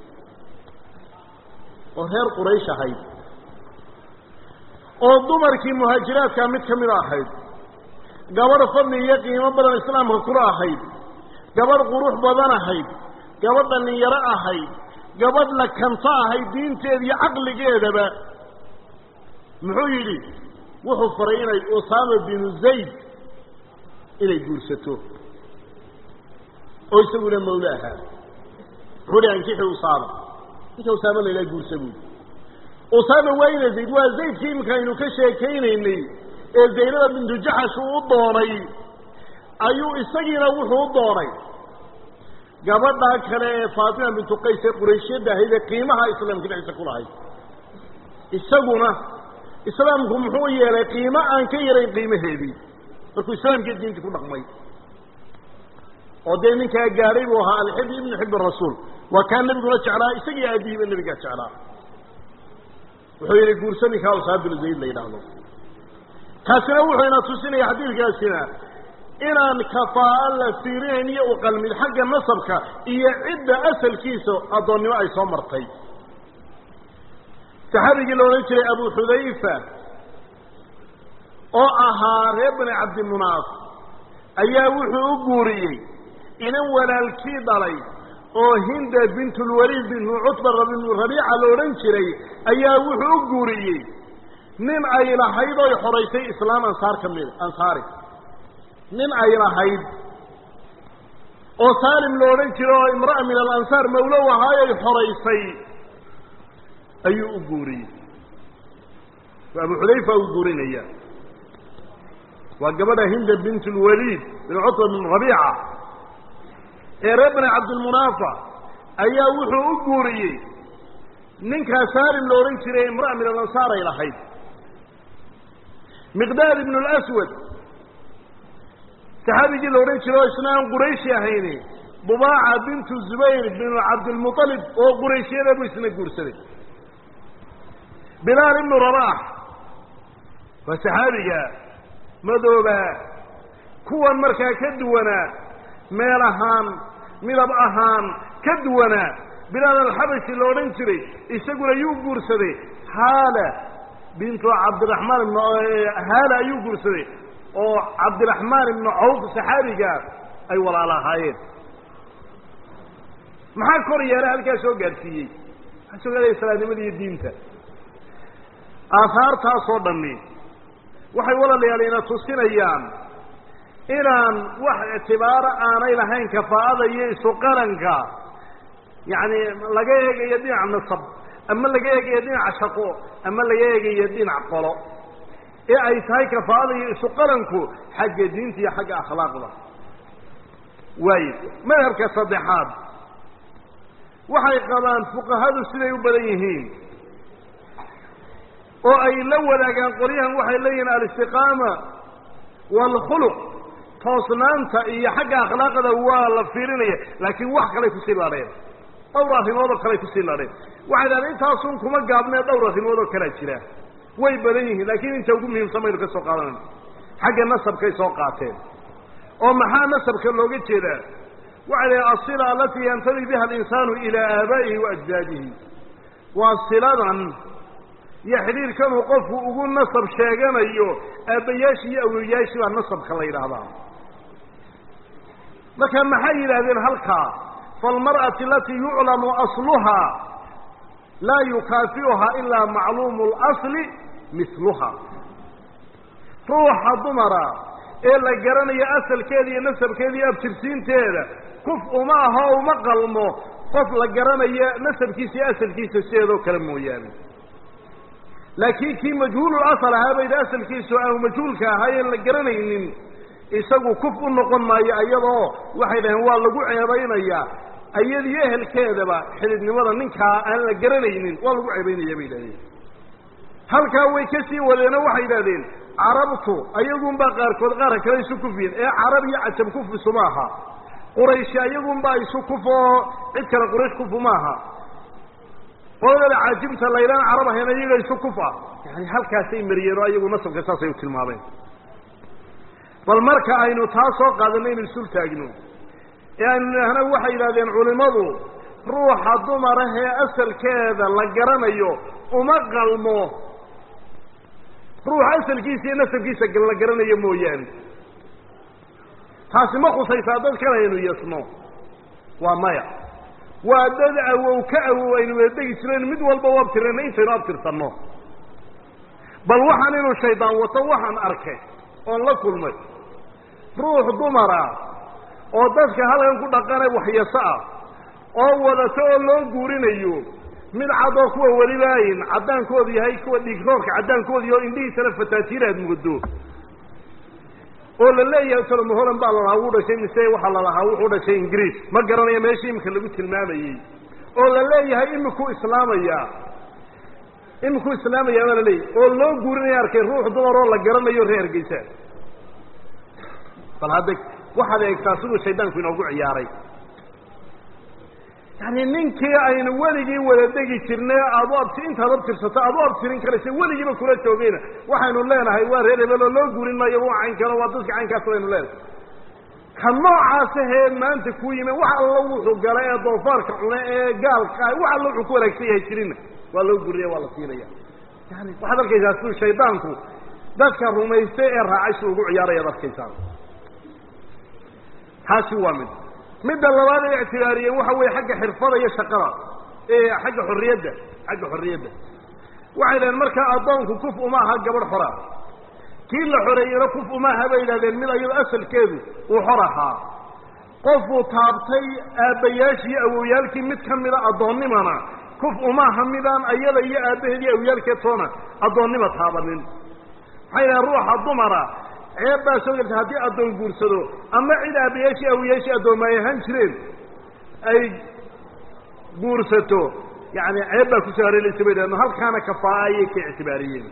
oo reer quraysh ahayd oo dumarkii muhaajiraadkaa mid ka mida ahayd gabadh fadli iyo qiimo badan islaamka kula ahayd gabadh qurux badan ahayd gabadh dhallinyaro ahayd gabadh la kanto ahayd diinteeda iyo caqligeedaba muxuu yidhi wuxuu faray inay usaama binu zayd inay guursato oo isaguna mawle ahaa muxuu hi ankixi usaama ninka usaama la yidhaha guursa buudi usaama waa ina zayd waa zaydkii iminka aynu ka sheekaynaynay ee zaynada bintu jaxash uu u doonay ayuu isagiina wuxuu u doonay gabadhaa kale ee faatima bintu qays ee qurayshiyadda ahayd ee qiimaha islaamka dhexdiisa ku lahayd isaguna islaamku muxuu yeelay qiimo aan ka yarayn qiimaheedii markuu islaamkii diintii ku dhaqmay oo dee ninkaa gaadhay buu ahaa alxibi ibnu xib rasuul waa kaa nebiguna jeclaa isagii aabihiiba nebigaa jeclaa wuxuu yihi guursa ninkaa usaama binu zayd la yidhaahdo kaasina wuxuu ina tusinaya xadiidkaasina inaan kafaaa la fiirinayn iyo uqalmid xagga nasabka iyo cidda asalkiisa addoonnimo ay soo martay saxaabigii la odhan jiray abu xudayfa oo ahaa reer bani cabdimunaaf ayaa wuxuu u guuriyey inan walaalkii dhalay oo hinda bintulwaliid bintu cutba rabiica la odhan jiray ayaa wuxuu u guuriyey nin ay lahayd oy xoraysay islaam ansaar ka mid ansaari nin ay lahayd oo saalim la odhan jiro oo imra'a min alansaar mawlow ahaayoy xoraysay ayuu u guuriyey waa abu xudayfa u guurinaya waa gabadha hinda bint lwaliid bin cutba bin rabiica ee reer bani cabdilmunaafa ayaa wuxuu u guuriyey ninkaa saalim la odhan jiray imra'a min alansaar ay lahayd miqdaad ibnu lswad saxaabigii la odhan jiro oo isna aan qurayshi ahayni dubaaca bintu zubayr binu cabdilmualib oo qurayshiyada buu isna guursaday bilaal ibnu rabaax waa saxaabiga madooba kuwan markaa ka duwanaa meel ahaan midab ahaan ka duwanaa bilaal alxabashi la odhan jiray isaguna yuu guursaday haala bintu cabdiraxmaan ibn haala ayuu guursaday oo cabdiraxmaan ibnu cawf saxaabiga ay walaalo ahaayeen maxaa kor yeela halkaa soo gaadhsiiyey maxaa soo gaadhaya islaamnimada iyo diinta aahaartaasoo dhammi waxay walaalayaal ina tusinayaan inaan wax ictibaaro aanay lahayn kafaa'ada iyo isu qaranka yacni laga eegayo dhinac nasab ama laga eegayo dhinac shaqo ama laga eegayo dhinac qolo ee ay tahay kafaa'ada iyo isuqalanku xagga diinta iyo xagga akhlaaqda waayo madhabka saddexaad waxay qabaan fuqahadu siday u badan yihiin oo ay la wadaagaan qolyahan waxay leeyihiin alistiqaama waalkhuluq toosnaanta iyo xagga akhlaaqda waa la fiirinaya laakiin wax kalay kusii ladheen dhowr arrimood oo kaley kusii ladheen waxay dhahdeen intaasun kuma gaabnee dhowr arrimood oo kalea jira way badan yihiin laakiin inta ugu muhiimsan baynu ka soo qaadanayna xagga nasabkay soo qaateen oo maxaa nasabka looga jeedaa waxay dhahen asila alatii yantadi biha alinsaanu ilaa aabaa'ihi wa ajdaadihi waa siladan iyo xidhiirkanuu qofku ugu nasab sheeganayo aabbayaashii iyo awoyaashii baa nasabka la yidhaahdaa marka maxay yidhaahdeen halkaa faalmar'ati alatii yuclamu asluhaa laa yukaafi'uhaa ilaa macluumu اlasli misluha ruuxa dumara ee la garanayo asalkeeda iyo nasabkeeda iyo abtirsiinteeda kuf uma aho uma qalmo qof la garanayo nasabkiisa iyo asalkiisa sideedoo kale mooyaane laakiin kii majhuulul asal ahaa bayda asalkiisu aanu majhuulka ahaayeen la garanaynin isagu kuf u noqon maayo iyadoo waxay dhaheen waa lagu ceebaynayaa iyadiyo ehelkeedaba xididnimada ninkaa aan la garanaynin waa lagu ceebaynaya bay yidhahdeen halkaa way ka sii wadeenoo waxay yidhahdeen carabtu ayagunbaa qaarkood qaarka kale isu kufiyen ee carab iyo cajab kufi isuma aha qurayshi ayagunbaa isu kuf oo cid kale quraysh kufu maaha qoladada caajibta laylaan carab ahayn iyaga isu kuf ah yani halkaasay mariyeen oo ayagu nasabka saasay u tilmaameen bal marka aynu taa soo qaadanay inu isul taagno ee aynu idhaahna waxay yidhahdeen culimmadu ruuxa dumarah ee asalkeeda la garanayo uma qalmo ruuxa asalkiisa iyo nasabkiisa la garanayo mooyaane taasi ma khusaysaa dad kale aynu yasno waa maya waa dad awow ka awow aynu weedegi jireen mid walba u abtirayna intaynu abtirsanno bal waxaan inuu shaydaan wato waxaan arkay oon la kulmay ruux dumara oo dadka halkan ku dhaqane waxyaso ah oo wadato oo loo guurinayo mid cad oo kuwa welibaayin caddaankoodu yahay kuwa dhiigroorka caddaankooda iyo indhihiisana fataatiir aad mugdo oo la leeyahay soloma holan baa lalahaa wuu dhashay mise waxaa lalahaa wuxuu dhashay ingiriis ma garanayo meeshii imika lagu tilmaamayey oo la leeyahay imikuu islaamaya imikuu islaamaya baa la leeyahay oo loo guurinaya arkay ruux dumar oo la garanayo reer hargeysa bal hadda waxaad eegtaa siduu shaydaanku inoogu ciyaaray yani ninkii aynu weligii wada degi jirnay aad u abti intaad abtirsato aad u abtirin karaysa weligiiba kula joogayna waxaynu leenahay waa reer hebel oo loo guurin maayo waa caynkano waa dadka caynkaas baynu leenahay ka noocaasahee maanta ku yimi wax alla wuxuu gala ee doofaarka cune ee gaalka wax alla wuxuu ku wanaagsan yahay jirinna waa loo gurinaya waa la siinaya yani waxaad arkaysaa siduu shaydaanku dadka rumaystay ee raacay si ugu ciyaarayaad arkaysaa taasi waa mid midda labaad ay ictibaariyeen waxa weeye xagga xirfada iyo shaqada ee xagga xorriyadda xagga xorriyadda waxay dhaheen markaa addoonku kuf uma aha gabadh xora kii la xoreeyena kuf uma aha bay yidhahdeen mid ayado asalkeedu uu xor ahaa qofuu taabtay aabbayaashii iyo awowyaalkii mid ka mida addoonnimana kuf umaaha midaan ayada iyo aabbaheed iyo awoyaalkeed toona addoonnima taabanin maxay dhahen ruuxa dumara ceeb baa soo gelta haddii addoon guursado ama cid aabbayaashii awoyaashii addooma ay ahaan jireen ay guursato yani ceeb baa kusoo hareelaysa bay dhaheen halkaana kafaa ayay ka ictibaariyeen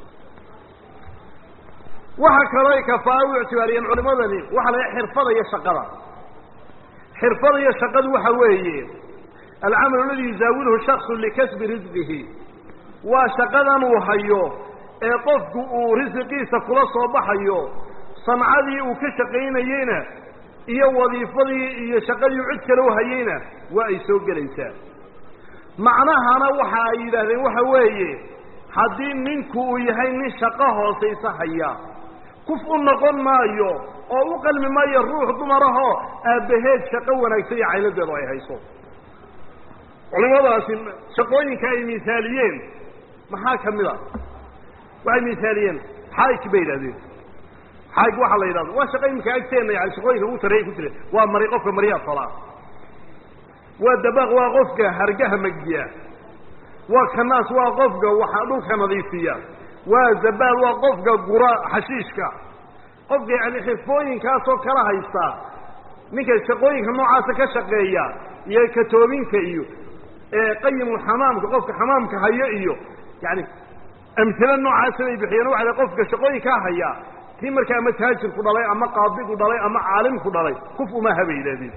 waxa kaloo ay kafaa u ictibaariyeen culimadani waxa la xirfada iyo shaqada xirfada iyo shaqadu waxa weeye alcamal aladi yuzaawiluhu shaksu likasbi risqihi waa shaqadan uu hayo ee qofku uu risiqiisa kula soo baxayo sancadii uu ka shaqaynayeyna iyo wadiifadii iyo shaqadii cid kale u hayeyna waa ay soo gelaysaa macnahana waxa ay yidhaahdeen waxa weeye haddii ninku uu yahay nin shaqo hoosaysa haya kuf u noqon maayo oo u qalmi maayo ruux dumarahoo aabbaheed shaqo wanaagsan iyo cayladeedu ay hayso culimadaasi shaqooyinka ay misaaliyeen maxaa ka mid a waxay misaaliyeen xaayk bay yidhahdeen xaayk waxaa la yidhahda waa shaqa imika agteenna yani shaqooyinka ugu sarreeya ku jira waa mari qofka maryaa tolaa waa dabaaq waa qofka hargaha magdiya waa kanaas waa qofka waxa dhulka nadiifiya
waa zabaal waa qofka gura xashiishka qofka yani xifooyinkaasoo kala haysta ninka shaqooyinka noocaasa ka shaqeeya iyo katoobinka iyo qayimulxamaamka qofka xamaamka haya iyo yani amhilo noocaasa bay bixiyeen waxa qofka shaqooyinkaa haya kii markaa ama taajirku dhalay ama qaadigu dhalay ama caalimku dhalay kuf umaha bay yidhahdeen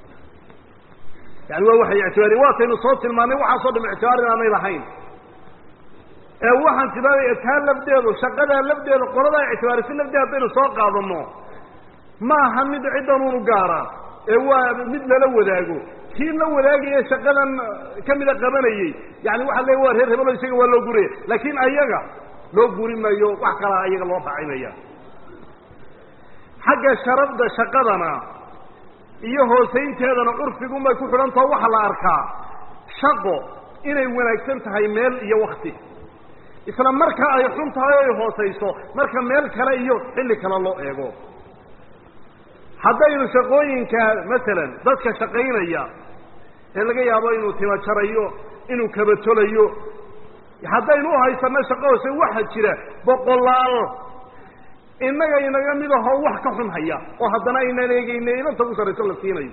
yani waa waxay ictibaariyen waataynu soo tilmaanay waxaasoo dham ictibaar inaanay lahayn ee waxaan tilmaamaya taa lafdeedu shaqadaa lafdeeda qoladaa ictibaarisa lafdeeda haddaynu soo qaadano ma aha mid ciddanuunu gaara ee waa mid lala wadaago kii la wadaagaya shaqadan kamida qabanayey yani waxa le waa reer hebelo isaga waa loo guraya laakin ayaga loo guri maayo wax kalaa ayaga loo raacinaya xagga sharafda shaqadana iyo hoosaynteedana curfigunbay ku xidhantao waxaa la arkaa shaqo inay wanaagsan tahay meel iyo wakti isla marka ay xun tahay o ay hoosayso marka meel kale iyo xilli kale loo eego haddaynu shaqooyinka masalan dadka shaqaynaya ee laga yaabo inuu timajarayo inuu kabatolayo haddaynu uhaysano shaqo hoose waxa jira boqolaal innaga inaga mid ahoo wax ka xun haya oo haddana aynaan eegeyna inanta ku sarayso la siinayo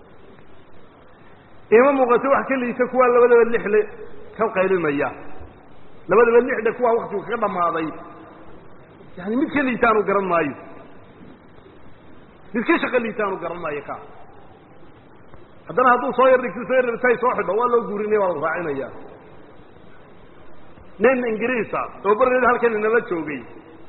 ima muuqato wax ka liita kuwaa labadaba lixle ka qaylinaya labadaba lixle kuwaa waktigu kaga dhamaaday yani mid ka liita aanu garan maayo mid ka shaqa liita aanu garan maayo ka haddana hadduu soo yar dhigto soo yar dhigtay soo xidho waa loo guurinaya waa la raacinaya nin ingiriisa oo barneed halkan inala joogay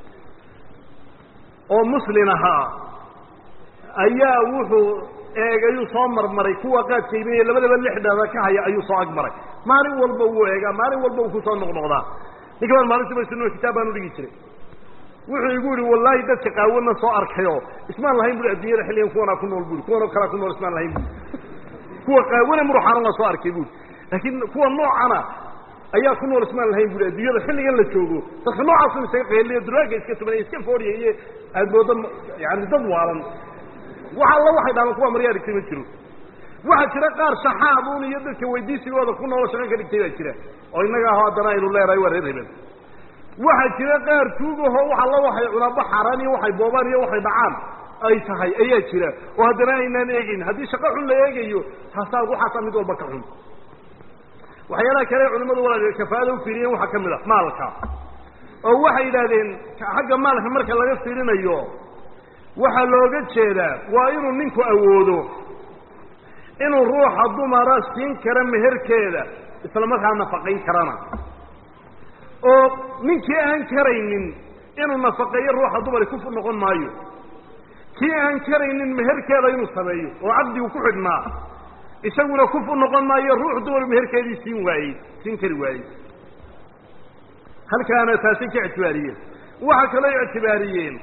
oo muslin ahaa ayaa wuxuu eegayuu soo marmaray kuwa qaadka iibinaya labadaba lixdhada ka haya ayuu soo agmaray maalin walba wuu eegaa maalin walba uu kusoo noqnoqdaa ninka baan maalintiiba sunua kitaab baan udhigi jiray wuxuu igu yihi wallahi dadka qaawana soo arkayo ismaan lahayn bui addunyada xilligan kuwanaa ku nool bui kuwanoo kalaa ku nool ismaan lahayn bui kuwa qaawana muruxaana la soo arkay bui laakiin kuwa noocana ayaa ku nool ismaan lahayn bui adduunyada xilligan la joogo dadka noocaasu isaga qayliyo duraaga iska tubanay iska foodhiya iyo aad moodo yani dad waalan wax alla waxay dhahaan kuwa maryaa dhigtay ma jiro waxaa jira qaar shaxaabuun iyo dadka weydiisigooda ku noolo shaqo ka dhigtay baa jira oo innaga aho haddana aynu leedahay waa reer hebel waxaa jira qaar tuugaho wax alla waxay cunaaba xaaraan iyo waxay boobaan iyo waxay dhacaan ay tahay ayaa jira oo haddana aynaan eegeyn haddii shaqo xun la eegayo haasaa waxaasaa mid walba ka xun waxyaalaha kale culimadu walaal kafaada ufiiriyeen waxaa ka mid a maalka oo waxay yidhahdeen xagga maalka marka laga fiirinayo waxaa looga jeedaa waa inuu ninku awoodo inuu ruuxa dumara siin kara meherkeeda isla markaa nafaqayn karana oo ninkii aan karaynin inuu nafaqeeyo ruuxa dumari ku noqon maayo kii aan karaynin meherkeeda inuu sameeyo oo caqdigu ku xidhnaa isaguna kuf u noqon maayo ruux dumar meherkeedii siin waayey siin kari waayey halkaana taasay ka ictibaariyeen waxaa kaloo ictibaariyeen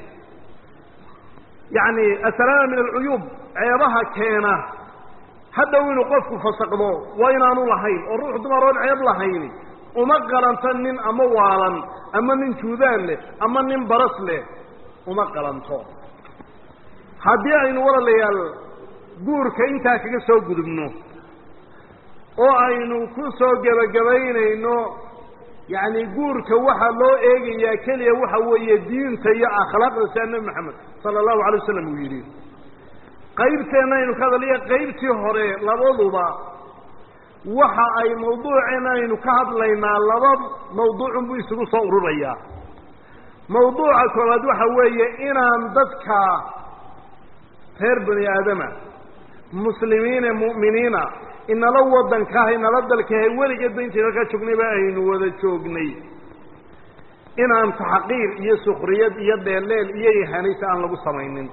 yani asalaama min alcuyuub ceebaha keena hadhow inuu qofku fasaqdo waa inaanu lahayn oo ruux dumar oon ceeb lahayni uma qalanto nin ama waalan ama nin juudaan leh ama nin baras leh uma qalanto haddii aynu walaalayaal guurka intaa kaga soo gudubno oo aynu ku soo gebagabaynayno yacni guurka waxaa loo eegayaa keliya waxa weeye diinta iyo akhlaaqda sia nebi maxamed sala allahu alay wasalam uu yidhi qaybteenna aynu ka hadaliya qaybtii hore labaduba waxa ay mawduuceen aynu ka hadlaynaa laba mawduucun buu isugu soo ururayaa mawduuca koowaad waxa weeye inaan dadka reer bani aadama muslimiine mu'miniina inala waddankaah inala dalkahay weligeedba intaynu halkaa joognayba aynu wada joognay inaan taxqiir iyo sukriyad iyo dheelleel iyo ihanaysa aan lagu samaynin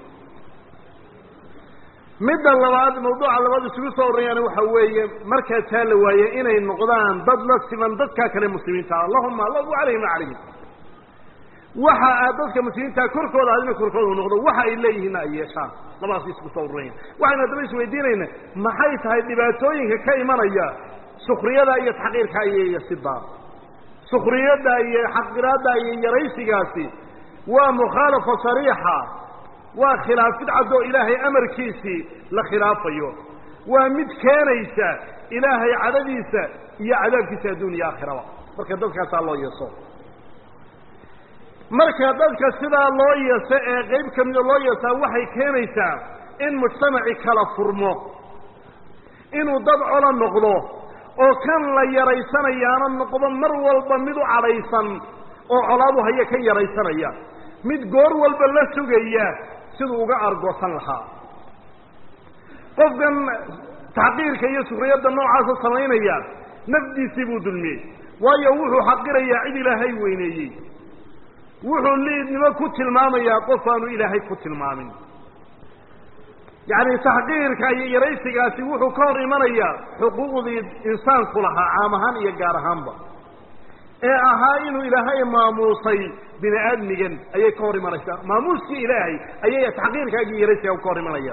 midda labaad mawduuca labaad isugu soo orayaan waxa weeye markaa taa la waaye inay noqdaan dad la siman dadkaa kale muslimiinta allahuma allahu calayhim wa calayhim waxa aad dadka muslimiinta korkooda adina korkooda u noqdo waxa ay leeyihiinna ay yeeshaan labadaas isku soo ururaya waxaynu haddaba isweydiinayna maxay tahay dhibaatooyinka ka imanaya sukriyada iyo taxqiirka iyo sidaa sukriyadda iyo xaqiraadda iyo yaraysigaasi waa mukhaalafa sariixa waa khilaafid caddoo ilaahay amarkiisii la khilaafayo waa mid keenaysa ilaahay cadadiisa iyo cadaabkiisa adduun iyo aakhiraba marka dadkaasaa loo yeeso marka dadka sidaa loo yeeso ee qayb ka mida loo yeesaa waxay keenaysaa in mujtamaci kala furmo inuu dad cola noqdo oo kan la yaraysanayaana noqdo mar walba mid u cadhaysan oo colaadu haya ka yaraysanaya mid goor walba la sugaya siduu uga argoosan lahaa qofkan taxqiirka iyo sukriyadda noocaasa samaynaya nafdiisii buu dulmiyey waayo wuxuu xaqirayaa cid ilaahay weyneeyey wuxuu liidnimo ku tilmaamayaa qof aanu ilaahay ku tilmaamin yacni taxqiirka iyo yaraysigaasi wuxuu ka hor imanayaa xuquuqdii insaanku lahaa caam ahaan iyo gaar ahaanba ee ahaa inuu ilaahay maamuusay bini aadmigan ayay ka hor imanaysaa maamuuskii ilaahay ayay taxqiirkaagi iyo yaraysigaa ka hor imanaya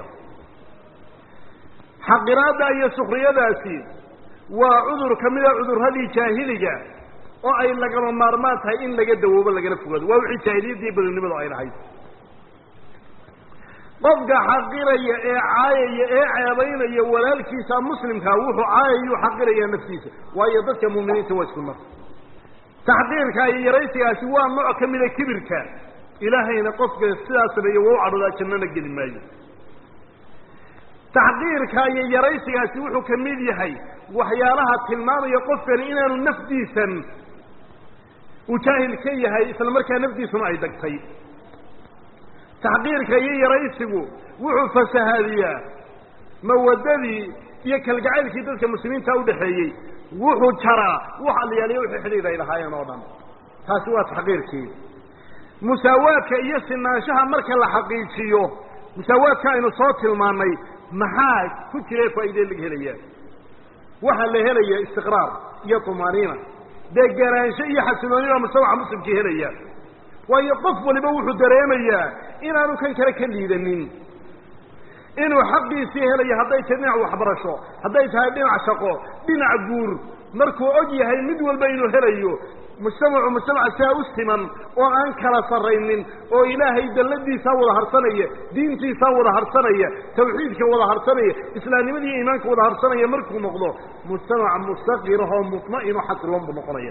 xaqiraadda iyo sukriyadaasi waa cudur ka mida cudurradii jaahiliga oo ay lagama maarmaan tahay in laga dawoobo lagala fogaado waa wixii jaahiliyaddii badonnimadu ay lahayd qofka xaqiraya ee caayaya ee ceebaynaya walaalkiisa muslimkaa wuxuu caayayuu xaqirayaa naftiisa waayo dadka muuminiinta waa isku mar taxqiirka iyo yaraysigaasi waa nooc ka mida kibirka ilaahayna qofka sidaa sameeye waa u cadhoodaa jannana geli maayo taxqiirka iyo yaraysigaasi wuxuu ka mid yahay waxyaalaha tilmaamaya qofkani inaanu nafdiisan uu jaahil ka yahay isla markaa nafdiisuna ay dagtay taxqiirka iyo yaraysigu wuxuu fasahaadiyaa mawadadii iyo kalgacaylkii dadka muslimiinta udhaxeeyey wuxuu jaraa wax alyaaliya wixii xidhiid ay lahaayeen oo dhan taasi waa taxqiirkii musaawaadka iyo sinaanshaha marka la xaqiijiyo musaawaadka aynu soo tilmaannay maxaa ku jira faa'iidee laga helayaa waxaa la helaya istiqraar iyo tumaaniina deganaansho iyo xasiloonida mujtamaca muslimkii helaya waayo qof waliba wuxuu dareemayaa inaanu kan kale ka liidanin inuu xaqiisii helayo hadday tahay dhinac waxbarasho hadday tahay dhinac shaqo dhinac guur markuu og yahay mid walba inuu helayo mujtamacu mujtamaca sidaa u siman oo aan kala sarraynin oo ilaahay dalladiisaa wada harsanaya diintiisaa wada harsanaya tawxiidka wada harsanaya islaamnimada iyo iimaanka wada harsanaya markuu noqdo mujtamac mustaqirahoo mutma'ino xasiloon buu noqonaya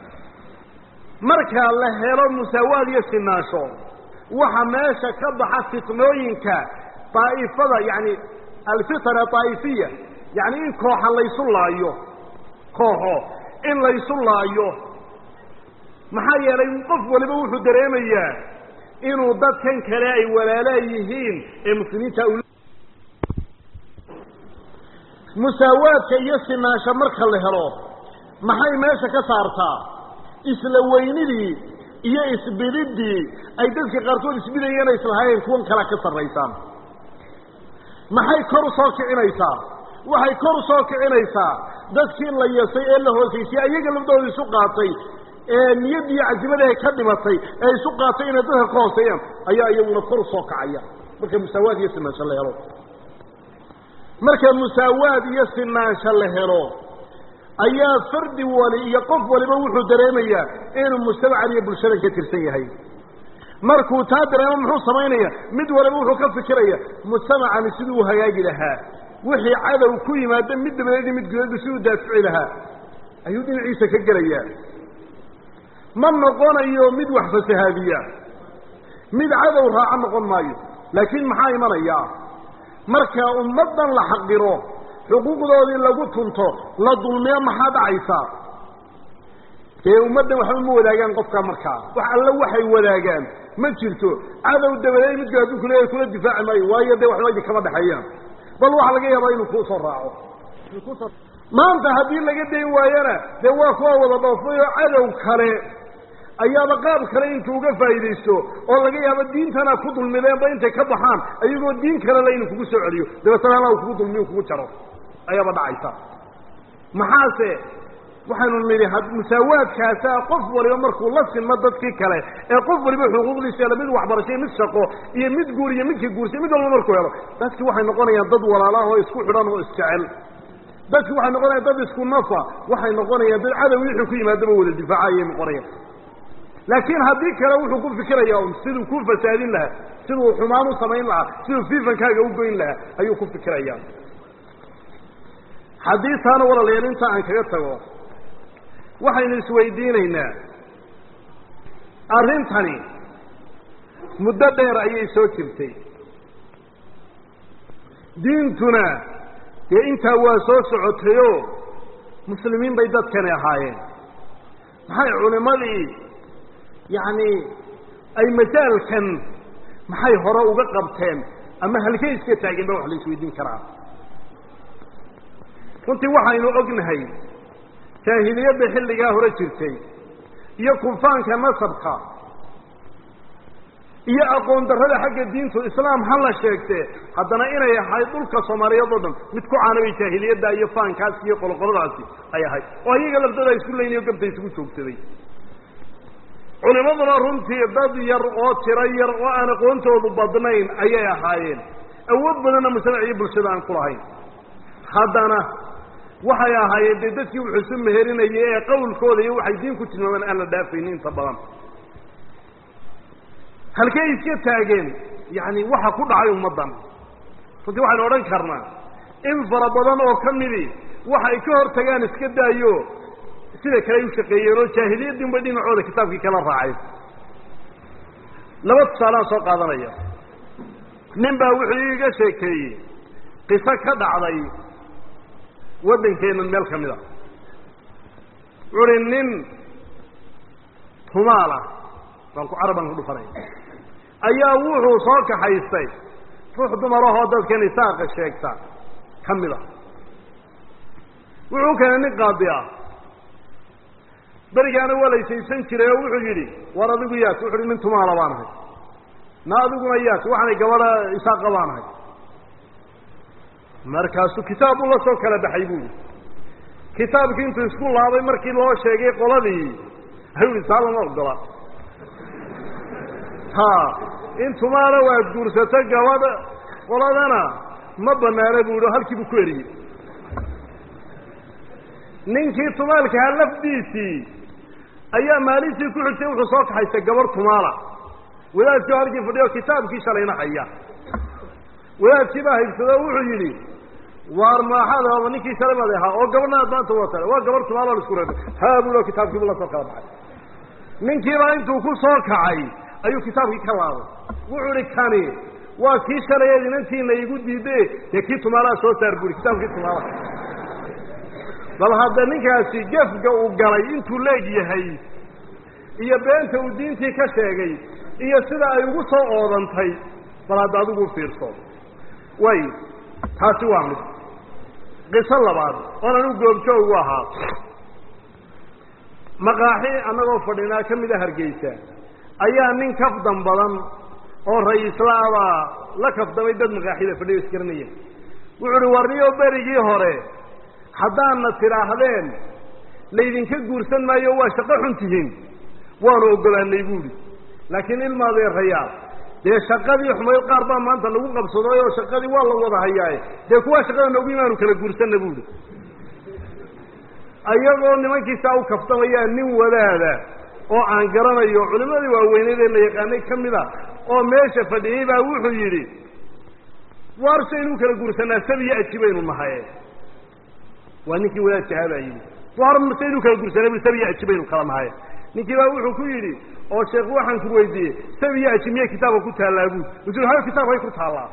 marka la helo musaawaad iyo sinaansho waxa meesha ka baxa fitnooyinka daa'ifada yacni alfitna daa'ifiya yacni in kooxa laysu laayo kooxo in laysu laayo maxaa yeelay qof waliba wuxuu dareemayaa inuu dadkan kale ay walaalaa yihiin ee muslimiinta u musaawaadka iyo sinaansho marka la helo maxay meesha ka saartaa isla weynidii iyo isbididii ay dadka qaarkood isbidayeen islahaayeen kuwan kalea ka sarraysaan maxay kor u soo kicinaysaa waxay kor u soo kicinaysaa dadkii la yasay ee la hoosaysay ayaga labdooda isu qaatay ee niyad iyo casimadee ka dhimatay ee isu qaatay inay dadka ka hooseeyaan ayaa iyaguna kor u soo kacaya marka musaawaad iyo sinaansho la helo marka musaawaad iyo sinaansho la helo ayaa fardi wali iyo qof waliba wuxuu dareemayaa inuu mujtamacan iyo bulshadan ka tirsan yahay markuu taa dareemo muxuu samaynaya mid waliba wuxuu ka fikiraya mujtamacani siduu u hagaagi lahaa wixii cadow ku yimaada mid dabadeed iyo mid gudeedba siduu daafici lahaa ayuu dhinaciisa ka gelayaa ma noqonayo mid wax fasahaadiya mid cadow raaco noqon maayo laakiin maxaa imanaya marka ummaddan la xaqiro xuquuqdoodii lagu tunto la dulmiyo maxaa dhacaysa dee ummaddan waxba ma wadaagaan qofkaa markaa wax alla waxay wadaagaan ma jirto cadow dabadeed midka hadduu kuleeyahay kula difaaci maayo waayo dee waxba idin kama dhexeeyaan bal waxaa laga yaabaa inuu kusoo raaco maanta haddii laga dayn waayana dee waa kuwa wada dhoofay oo cadow kale ayaaba qaab kale intuu uga faa'iidaysto oo laga yaabo diintana ku dulmideenba intay ka baxaan ayagoo diin kalele inuu kugu soo celiyo dabeetana alla kugu dulmiyo kugu jaro ayaaba dhacaysa maxaase waxaynu nidhi musaawaadkaasa qof waliba markuu la sinmo dadkii kale ee qof waliba xuquuqdiisa helo mid waxbarasho mid shaqo iyo mid guur iyo midka guursay mid walba markuu helo dadki waxay noqonayaan dad walaalaah oo isku xidhan oo isjecel dadki waxay noqonayaan dad isku nafa waxay noqonayaan dad cadow wixii ku yimaadaba wada difaaca ayay noqonayaan laakiin haddii kale wuxuu ku fikiraya un siduu ku fasaadin lahaa siduu xumaan u samayn lahaa siduu fiifankaaga u goyn lahaa ayuu ku fikiraya haddii taana walaalayaal inta aan kaga tago waxaynu isweydiinaynaa arrintani muddo dheer ayay soo jirtay diintuna dee intaa waa soo socotayoo muslimiin bay dadkani ahaayeen maxay culimmadii yacni ay majaalkan maxay hore uga qabteen ama halkay iska taageen ba wax la isweydiin karaa runtii waxaynu ognahay jaahiliyadda xilligaa hore jirtay iyo kunfaanka nasabka iyo aqoon darrada xagga diintu islaam ha la sheegtee haddana inay ahayd dhulka soomaaliyeed oo dhan mid ku caanabay jaahiliyadda iyo faankaas iyo qoloqoladaasi ay ahayd oo iyaga laftooda isku leynayo gabta isugu joogsaday culimaduna runtii dad yar oo tiro yar oo aan aqoontoodu badnayn ayay ahaayeen awood badanna mujtamac iyo bulshada aan ku lahayn haddana waxay ahaayeen dee dadkii wuxuu isu meherinayay ee qawlkooda iyo waxay diin ku tilmaamaan aan la dhaafaynin inta badan halkay iska taageen yacni waxa ku dhacay ummaddan runtii waxaynu odhan karnaa in fara badan oo ka midii waxa ay ka hor tagaan iska daayo sida kale ay u shaqeeyeen oo jaahiliyaddin bay dhinacooda kitaabkii kala raacay laba tusaalaan soo qaadanaya nin baa wuxuu iiga sheekeeyey qiso ka dhacday waddankeennan meel ka mid a wuxu uhi nin tumaala baan ku carabaan ku dhufanaya ayaa wuxuu soo kaxaystay ruux dumarahoo dadkan isaaqa sheegta ka mid a wuxuu keenay nin qaadi ah berigaana waa laysaysan jiray oo wuxuu yidhi war adigu yaas wuxu uhi nin tumaala baan ahay na adiguna yaas waxaanay gabadha isaaqa baan ahay markaasuu kitaab ula soo kala baxay buuli kitaabkii intuu isku laabay markii loo sheegay qoladii ayuu ihi taa lama ogola ha in tumaala waad guursato gabadha qoladana ma banaana bu ihi oo halkii buu ku eriyey ninkii tumaalkahaa lafdiisii ayaa maalintii ku xigtay wuxuu soo kaxaystay gabarh tumaala wadaadkii oo halkii fadhiyo kitaabkii shalayna haya wadaadkii baa haybsado o wuxuu yidhi waar maaxaad ninkii shalay baad ahaa oo gabadhna aad maanta wata waa gabarh tumaala la isku reebay haa buu kitaabkiibu la soo kala baxay ninkiibaa intuu ku soo kacay ayuu kitaabkii ka laabay wuxuu ihi kani waa kii shalayeed inantiina igu diide dee kii tumaalaha soo saar bui kitaabkii tumaalaha bal hadda ninkaasi gefga uu galay intuu leeg yahay iyo beenta uu diintii ka sheegay iyo sida ay ugu soo oodantay bal hadda adigu fiirso way taasi waa mid qiso labaad oonan u goobjoogu ahaa maqaaxi annagoo fadhinaa ka mid a hargeysa ayaa nin kafdan badan oo ra-iislaabaa la kafdamay dad maqaaxida fadhiyo isgaranaya wuxu uhi warniyo berigii hore haddaadna tidhaahdeen laydinka guursan maayo waa shaqo xun tihiin waanu oggolaanay buuhi laakiin ilmaadeerayaal dee shaqadii xumayd qaar baa maanta lagu qabsaday oo shaqadii waa la wada hayaaye dee kuwaa shaqada noogu imaanu kala guursanna buuhi ayagoo nimankiisaa u kaftamayaa nin wadaada oo aan garanayo culimadii waaweyneed ee la yaqaanay ka mid a oo meesha fadhiyey baa wuxuu yidhi waar saynu kala guursanaa sabiyo aji baynu nahaye waa ninkii wadaadka ahaa baa yidhi waar saynu kala guursanay bu sabiyo aji baynu kala nahaye ninkii baa wuxuu ku yidhi oo sheekh waxaan ku weydiiyey sabiyo aji miyay kitaabka ku taallaa buud wuxuu hayo kitaabkay ku taallaa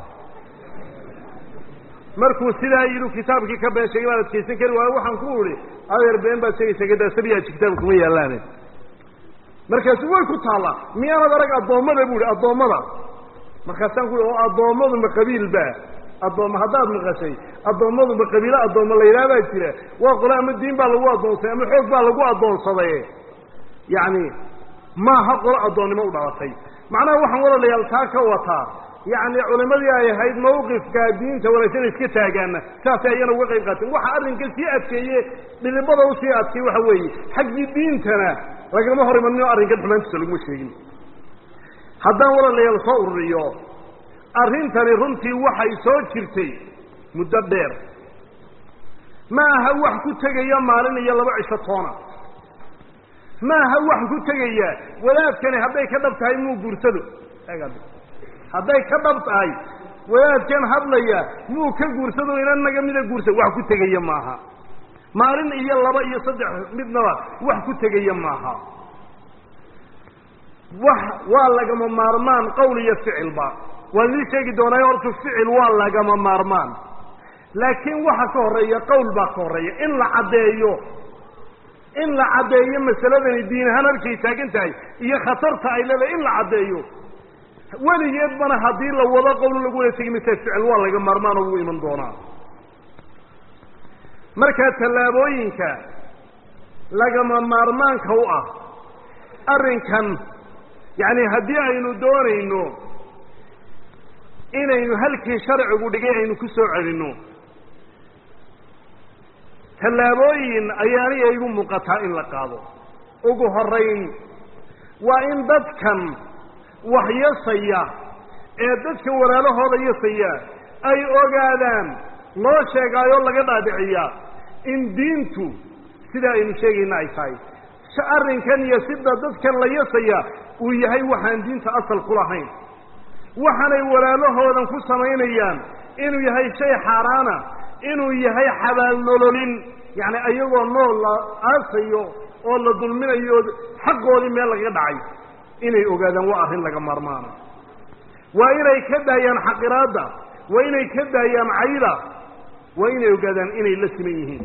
markuu sidaa yidhi kitaabkii ka been sheegay baan adkaysan kari waayo waxaan ku idhi adeer been baad sheegaysa gadaa sabiyo aji kitaabka kuma yaallaane markaasu way ku taallaa miyaanad arag addoommada bu ihi addoommada markaasaan ku oo addoommadu ma qabiilba addoomma haddaad maqashay addoommadu ma qabiilo addoomma la yidhaha baa jira waa qole ama diin baa lagu addoonsaday ama xoog baa lagu addoonsaday yacni maaha qolo addoonnimo u dhalatay macnaha waxaan walaalayaal taa ka wataa yacni culimadii ay ahayd mawqifka diinta wanaagsan iska taagaana saasay ayana uga qayb qaateen waxa arrinka sii adkeeye dhidibada usii adkay waxa weeye xaggii diintana lagama hor imanino arrinkan xumaantiisa laguma sheegin haddaan walaalayaal soo ururiyo arrintani runtii waxay soo jirtay muddo dheer ma aha wax ku tegaya maalin iyo laba cisho toona ma aha wax ku tegaya wadaadkani hadday ka dhab tahay muu guursado hadday ka dhab tahay wadaadkan hadlaya muu ka guursado inan naga mida guursa wax ku tegaya maaha maalin iyo laba iyo saddex midnaba wax ku tegaya maaha wax waa lagama maarmaan qowl iyo ficilba waan idin sheegi doonaa horta ficil waa lagama maarmaan laakiin waxa ka horeeya qowl baa ka horeeya in la caddeeyo in la caddeeyo masaladani diin ahaan halkay taagan tahay iyo khatarta ay leedahay in la caddeeyo weligeedbana haddii la wado qowl lagu wada tegi mise ficil waa laga maarmaan oo wuu iman doonaa markaa tallaabooyinka lagama maarmaanka u ah arrinkan yacni haddii aynu doonayno inaynu halkii sharcigu dhigay aynu ku soo celinno tallaabooyin ayaaniya igu muuqataa in la qaado ugu horayn waa in dadkan wax yasaya ee dadka walaalahooda yasaya ay ogaadaan loo sheegaayoo laga dhaadhiciyaa in diintu sida aynu sheegayna ay tahay arrinkan iyo sida dadkan la yasaya uu yahay waxaan diinta asal ku lahayn waxaanay walaalahoodan ku samaynayaan inuu yahay shay xaaraana inuu yahay xabaal nololin yacni ayagoo nool la aasayo oo la dulminayo xaqoodii meel lagaga dhacay inay ogaadaan waa arrin laga maarmaana waa inay ka daayaan xaqiraadda waa inay ka daayaan cayda waa inay ogaadaan inay la siman yihiin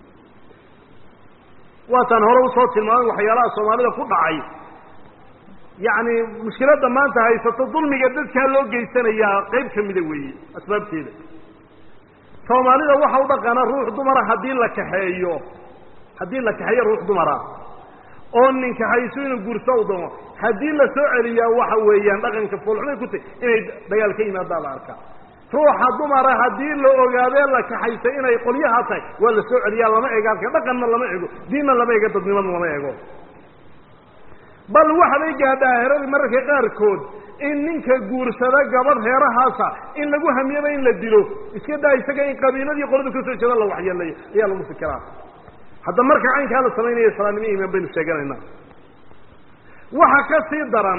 waataan hore usoo tilmaamay waxyaalaha soomaalida ku dhacay yacni mushkiladda maanta haysato dulmiga dadkaa loo geysanayaa qayb ka mida weeye asbaabteeda soomaalida waxa u dhaqaana ruux dumara haddii la kaxeeyo haddii la kaxeeyo ruux dumara oo nin kaxayso inuu guurso u doono haddii la soo celiyaa waxa weeyaan dhaqanka foolxumay ku tahy inay dagaal ka yimaadaa la arkaa ruuxa dumara haddii la ogaadee la kaxaysa inay qolyaha tahay waa la soo celiyaa lama ego halka dhaqanna lama ego diinna lama ego dadnimada lama ego bal waxbay gaadhaa heradii mararka qaarkood in ninka guursada gabadh heerahaasa in lagu hamiyaba in la dilo iska daa isaga in qabiiladii qolada kasoo jeeda la waxyeelayo ayaa lagu fikiraa hadda marka caynkaa la samaynaya islaamnimo imaan baynu sheeganaynaa waxa ka sii daran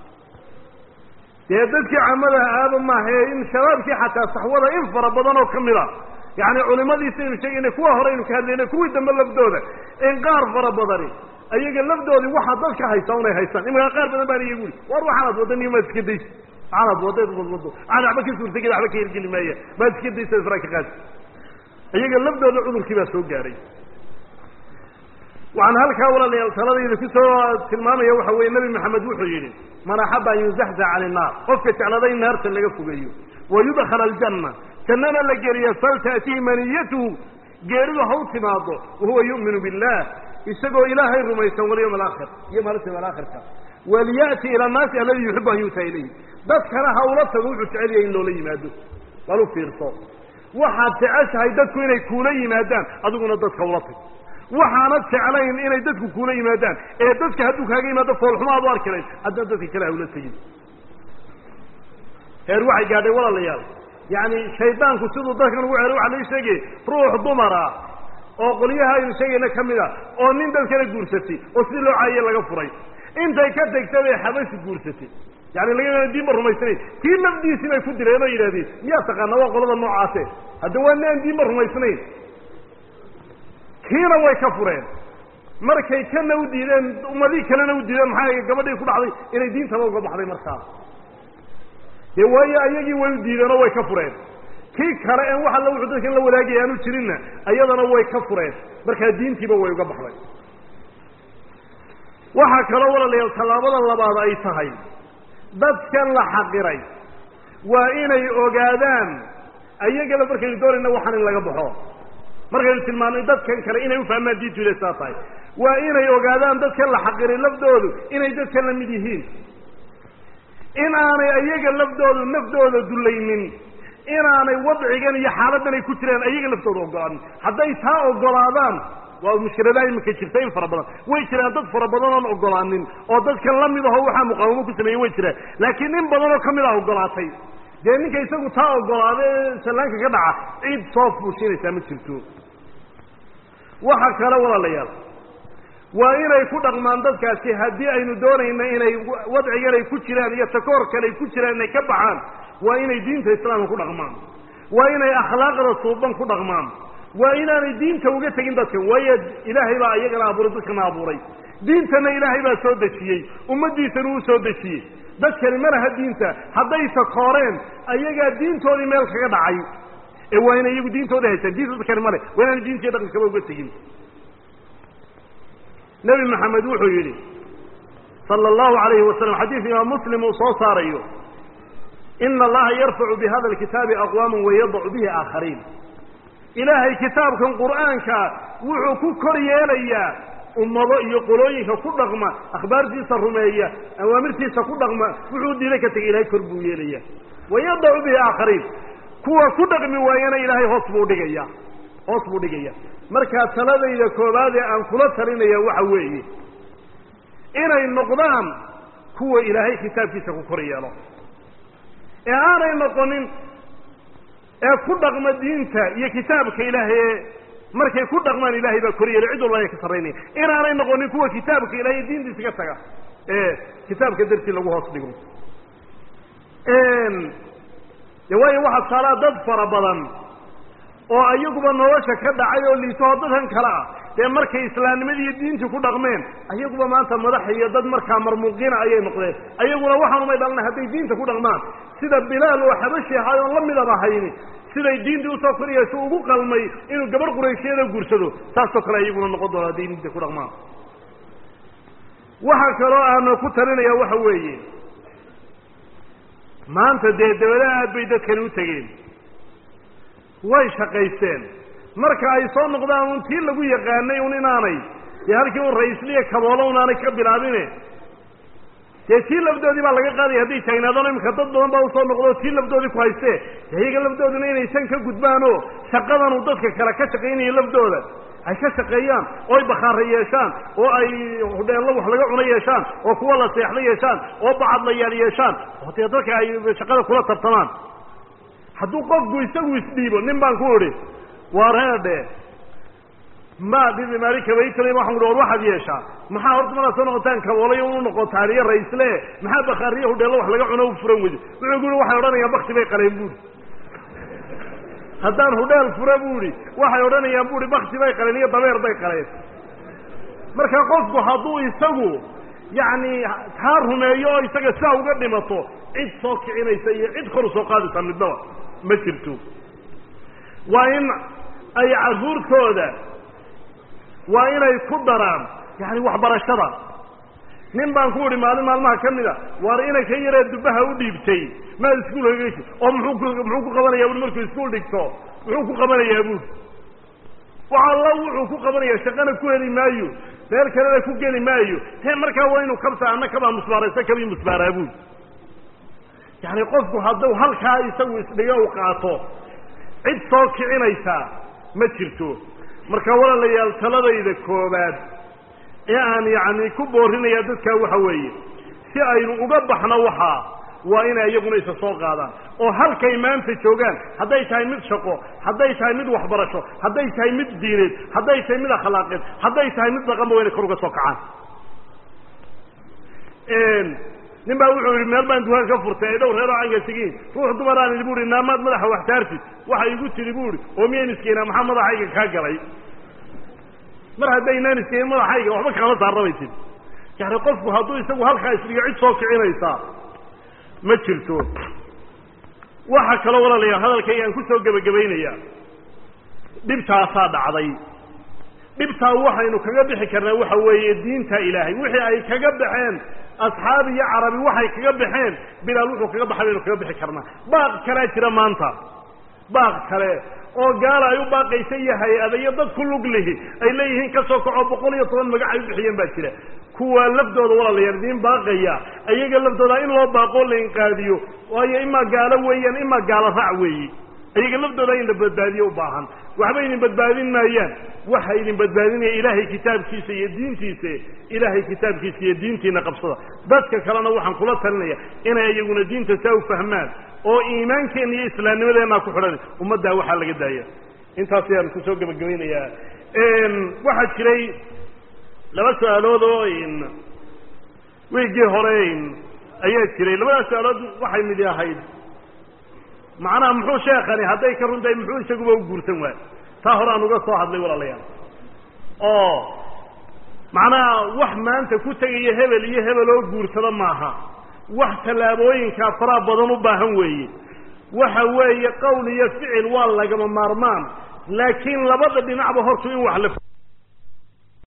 dee dadkii camadaha aaba maahae in shabaabkii xataa saxwada in fara badan oo kamid a yacni culimadiisi aynu sheegayna kuwa hore aynu ka hadlayna kuwii dambe lafdooda in qaar fara badani ayaga lafdoodii waxaa dadka haysaa unay haystaan imankaa qaar badan baan iyagu uri war waxaanaad wadda niyo maad iska daysa waxaanaad waddeed wadwado waxaan waxba ka suurtageda waxba ka hirgeli maaya maad iska daysa israa ka qaadi iyaga lafdooda cudurkii baa soo gaaray waxaan halkaa walaalayaal taladayda kusoo tilmaamaya waxa weeye nebi maxamed wuxuu yidhi man axaba an yuzaxzax can innaar qofka jeclada in naarta laga fogeeyo wa yudkhala aljanna jannana la geliya faltaatihi maniyatuhu geeridu ha u timaado wahuwa yu'minu billah isagoo ilaahay rumaysan walyawm alaakhir iyo maalinta yawm alaakhirka waliya'ti ila annaasi aladi yuxibu an yu'taa ilayhi dadkana ha ula tago wuxuu jecel yahay in loola yimaado bal u fiirso waxaad jeceshahay dadku inay kuula yimaadaan adiguna dadka ula tag waxaanad jeclayn inay dadku kuula yimaadaan ee dadka hadduu kaaga yimaado foolxuma aad u arki layd haddana dadka kale ha ula tegin heer waxay gaadhay walaalayaal yacni shaydaanku siduu dadkan ugu ceeray waxaa laga sheegayay ruux dumara oo qolyaha aynu sheegayna ka mid a oo nin dadkana guursatay oo sidii loo caayiye laga furay intay ka tegtay bay xabashi guursatay yani laga diinba rumaysanayn kii nafdiisii bay ku dileen oo yidhahdeen miyaa taqaana waa qolada noocaase hadda waa ni aan diinba rumaysnayn kiina way ka fureen markay kana u diideen ummadii kalena u diideen maxaa gabadhii ku dhacday inay diintaba uga baxday markaa dee waayo ayagii way u diideen oo way ka fureen kii kale en wax alla wuxuu dadkan la wadaagaya aanu jirinna ayadana way ka fureen markaa diintiiba way uga baxday waxaa kaloo walaalayaal tallaabada labaad ay tahay dadkan la xaqiray waa inay ogaadaan ayagaba markaynu doonayna waxaan in laga baxo markaynu tilmaamnay dadkan kale inay ufahmaan diintu inay saa tahay waa inay ogaadaan dadkan la xaqiray lafdoodu inay dadkan la mid yihiin in aanay ayaga lafdoodu naftooda dulaynin inaanay wadcigan iyo xaaladan ay ku jiraan ayaga laftooda ogolaanin hadday taa ogolaadaan waa mushkiladaa iminka jirta in fara badan way jiraan dad fara badan oon ogolaanin oo dadkan lamid aho waxaa muqaawamo ku sameeyey way jiraan laakiin in badan oo kamid a ogolaatay dee ninka isagu taa ogolaada ee sallaanka ka dhaca cid soo fuushinaysaa ma jirto waxa kale walaalayaal waa inay ku dhaqmaan dadkaasi haddii aynu doonayna inay wadcigan ay ku jiraan iyo takoorkan ay ku jiraan inay ka baxaan waa inay diinta islaamka ku dhaqmaan waa inay akhlaaqda suuban ku dhaqmaan waa inaanay diinta uga tegin dadkan waayo ilaahay baa iyagana abuuray dadkana abuuray diintana ilaahay baa soo dejiyey ummaddiisana uu soo dejiyey dadkani ma laha diinta hadday takooreen ayagaa diintoodii meel kaga dhacay ee waa inay iyagu diintooda haystaan diinta dadkani male waa inaana diintiiyo dhaqankaba uga tegin nebi maxamed wuxuu yidhi sala allahu alayhi wasalam xadiis imaam muslim uu soo saarayo ina allaha yarfacu bihada alkitaabi aqwaaman wayadacu bihi aakhariin ilaahay kitaabkan qur'aanka wuxuu ku kor yeelayaa ummado iyo qolooyinka ku dhaqma akhbaartiisa rumeeya awaamirtiisa ku dhaqma wuxuu diiday ka tegay ilahay kor buu yeelaya wayadacu bihi aakhariin kuwa ku dhaqmi waayana ilaahay hoos buu dhigaya hoos buu dhigaya markaa taladayda koobaad ee aan kula talinaya waxa weeye inay noqdaan kuwa ilaahay kitaabkiisa ku kor yeelo ee aanay noqonin ee ku dhaqma diinta iyo kitaabka ilaahay ee markay ku dhaqmaan ilahay baa kor yeelay cid walba ay ka sarraynaya inaanay noqonin kuwa kitaabka ilahay diintiisa ka taga ee kitaabka dartii lagu hoos dhigo de waayo waxaa saalaa dad fara badan oo ayaguba nolosha ka dhacay oo liitoo dadkan kale ah dee markay islaamnimadii iyo diintii ku dhaqmeen ayaguba maanta madax iyo dad markaa marmuuqina ayay noqdeen ayaguna waxaanumay dhalna hadday diinta ku dhaqmaan sida bilaal oo xabashi ahaay oon la midaba hayni siday diintii usoo koriyayso ugu qalmay inuu gabarh qurayshyada guursado saasoo kale ayaguna noqon doona hadday diinta ku dhaqmaan waxa kaloo aana ku talinaya waxa weeye maanta dee dabadaha aad bay dadkani u tegeen way shaqaysteen marka ay soo noqdaan un tii lagu yaqaanay un inaanay dee halkii un ra-iisliya kaboolo un aanay ka bilaabine dee tii lafdoodii baa laga qaadaya hadday taagnaadaan imika dad badan baa usoo noqdo tii lafdoodii ku haystee dee iyaga lafdooduna inaysan ka gudbaanoo shaqadanu dadka kale ka shaqaynaya lafdooda ay ka shaqeeyaan oo ay bakhaara yeeshaan oo ay hudheello wax laga cuno yeeshaan oo kuwa la seexda yeeshaan oo bacadlayaal yeeshaan oo dee dadka ay shaqada kula tartamaan hadduu qofku isagu isdhiibo nin baan ku idhi wareedhe ma dhibi maali kabaytala waxaan uhi war waxaad yeeshaa maxaa horta manaad soo noqotaan kaboolay unu noqotaan iyo raisle maxaa bakhaariyo hudheello wax laga cuno u furan weydo wuxuu ku uhi waxay odhanayaan bakti bay qaleen buuri haddaan hudheel fura buuhi waxay odhanayaan buuhi bakti bay qaleen iyo dabeer bay qaleen marka qofku hadduu isagu yacni taa rumeeyo oo isaga sidaa uga dhimato cid soo kicinaysa iyo cid kor u soo qaadaysa midnaba ma jirto waa in ay carruurtooda waa inay ku daraan yani waxbarashada nin baan ku idhi maalin maalmaha ka mid a waar inay ka yaree dubaha u dhiibtay maad iskuul hageysi oo muxuu ku muxuu ku qabanaya bui markuu iskuul dhigto muxuu ku qabanayaa buuri wax alla wuxuu ku qabanaya shaqana ku heli maayo meel kalena ku geli maayo he markaa waa inuu kabta ana kabaa musbaaraysa kabii musbaaraa buuri yani qofku hadduu halkaa isagu isdhigo u qaato cid soo kicinaysa ma jirto marka walaalayaal taladayda koobaad ee aan yacni ku boorinaya dadkaa waxa weeye si aynu uga baxno waxaa waa inay iyaguna isa soo qaadaan oo halkay maanta joogaan hadday tahay mid shaqo hadday tahay mid waxbarasho hadday tahay mid diineed hadday tahay mid akhlaaqeed hadday tahay mid dhaqanba waa inay kor uga soo kacaan nin baa wuxuu yidhi meel baan dukaan ka furtay ay dhow reer oo canga tegiin ruux dumaraan idhi buuhi naamaad madaxa wax taartid waxa igu tidhi buuhi oo miyaynu iskeenaa maxaa madaxayga kaa galay mar haddaynaan iskeenin madaxayga waxba kaama saarrabaysid yani qofku hadduu isagu halkaa isdhigo cid soo kicinaysaa ma jirto waxa kaloo walaalayaal hadalkaygaan ku soo gebagabaynayaa dhibtaasaa dhacday dhibtaa waxaynu kaga bixi karnaa waxa weeye diinta ilaahay wixii ay kaga baxeen asxaab iyo carabi waxay kaga baxeen bilaal wuxuu kaga baxay baynu kaga bixi karnaa baaq kalea jira maanta baaq kale oo gaala ay u baaqaysa iyo hay-ada iyo dad ku lug lihi ay leeyihiin ka soo kaco boqol iyo toban magac ay u bixiyeen baa jira kuwa laftooda walaalayaal idiin baaqaya ayaga laftooda in loo baaqoo la inqaadiyo waayo imaa gaalo weeyaan imaa gaalo raac weeyi ayaga laftooda in la badbaadiyo u baahan waxba idin badbaadin maayaan waxa idin badbaadinaya ilaahay kitaabkiisa iyo diintiisa ilaahay kitaabkiisa iyo diintiina qabsada dadka kalena waxaan kula talinaya inay iyaguna diinta saa u fahmaan oo iimaankeena iyo islaamnimadeenaa ku xidhan ummaddaa waxaa laga daaya intaas ayaan kusoo gebagabaynayaa waxaa jiray laba su-aalood oo wiigii hore ayaa jiray labadaas su-aalood waxay midi ahayd macnaha muxuu sheekani hadday ka runtahay muxuu isaguba u guursan waay taa hore aan uga soo hadlay walaalayaal oo macnaha wax maanta ku tegaya hebel iyo hebel oo guursada maaha wax tallaabooyinkaa faraha badan u baahan weeye waxa weeye qowl iyo ficil waa lagama maarmaan laakiin labada dhinacba hortu in wax la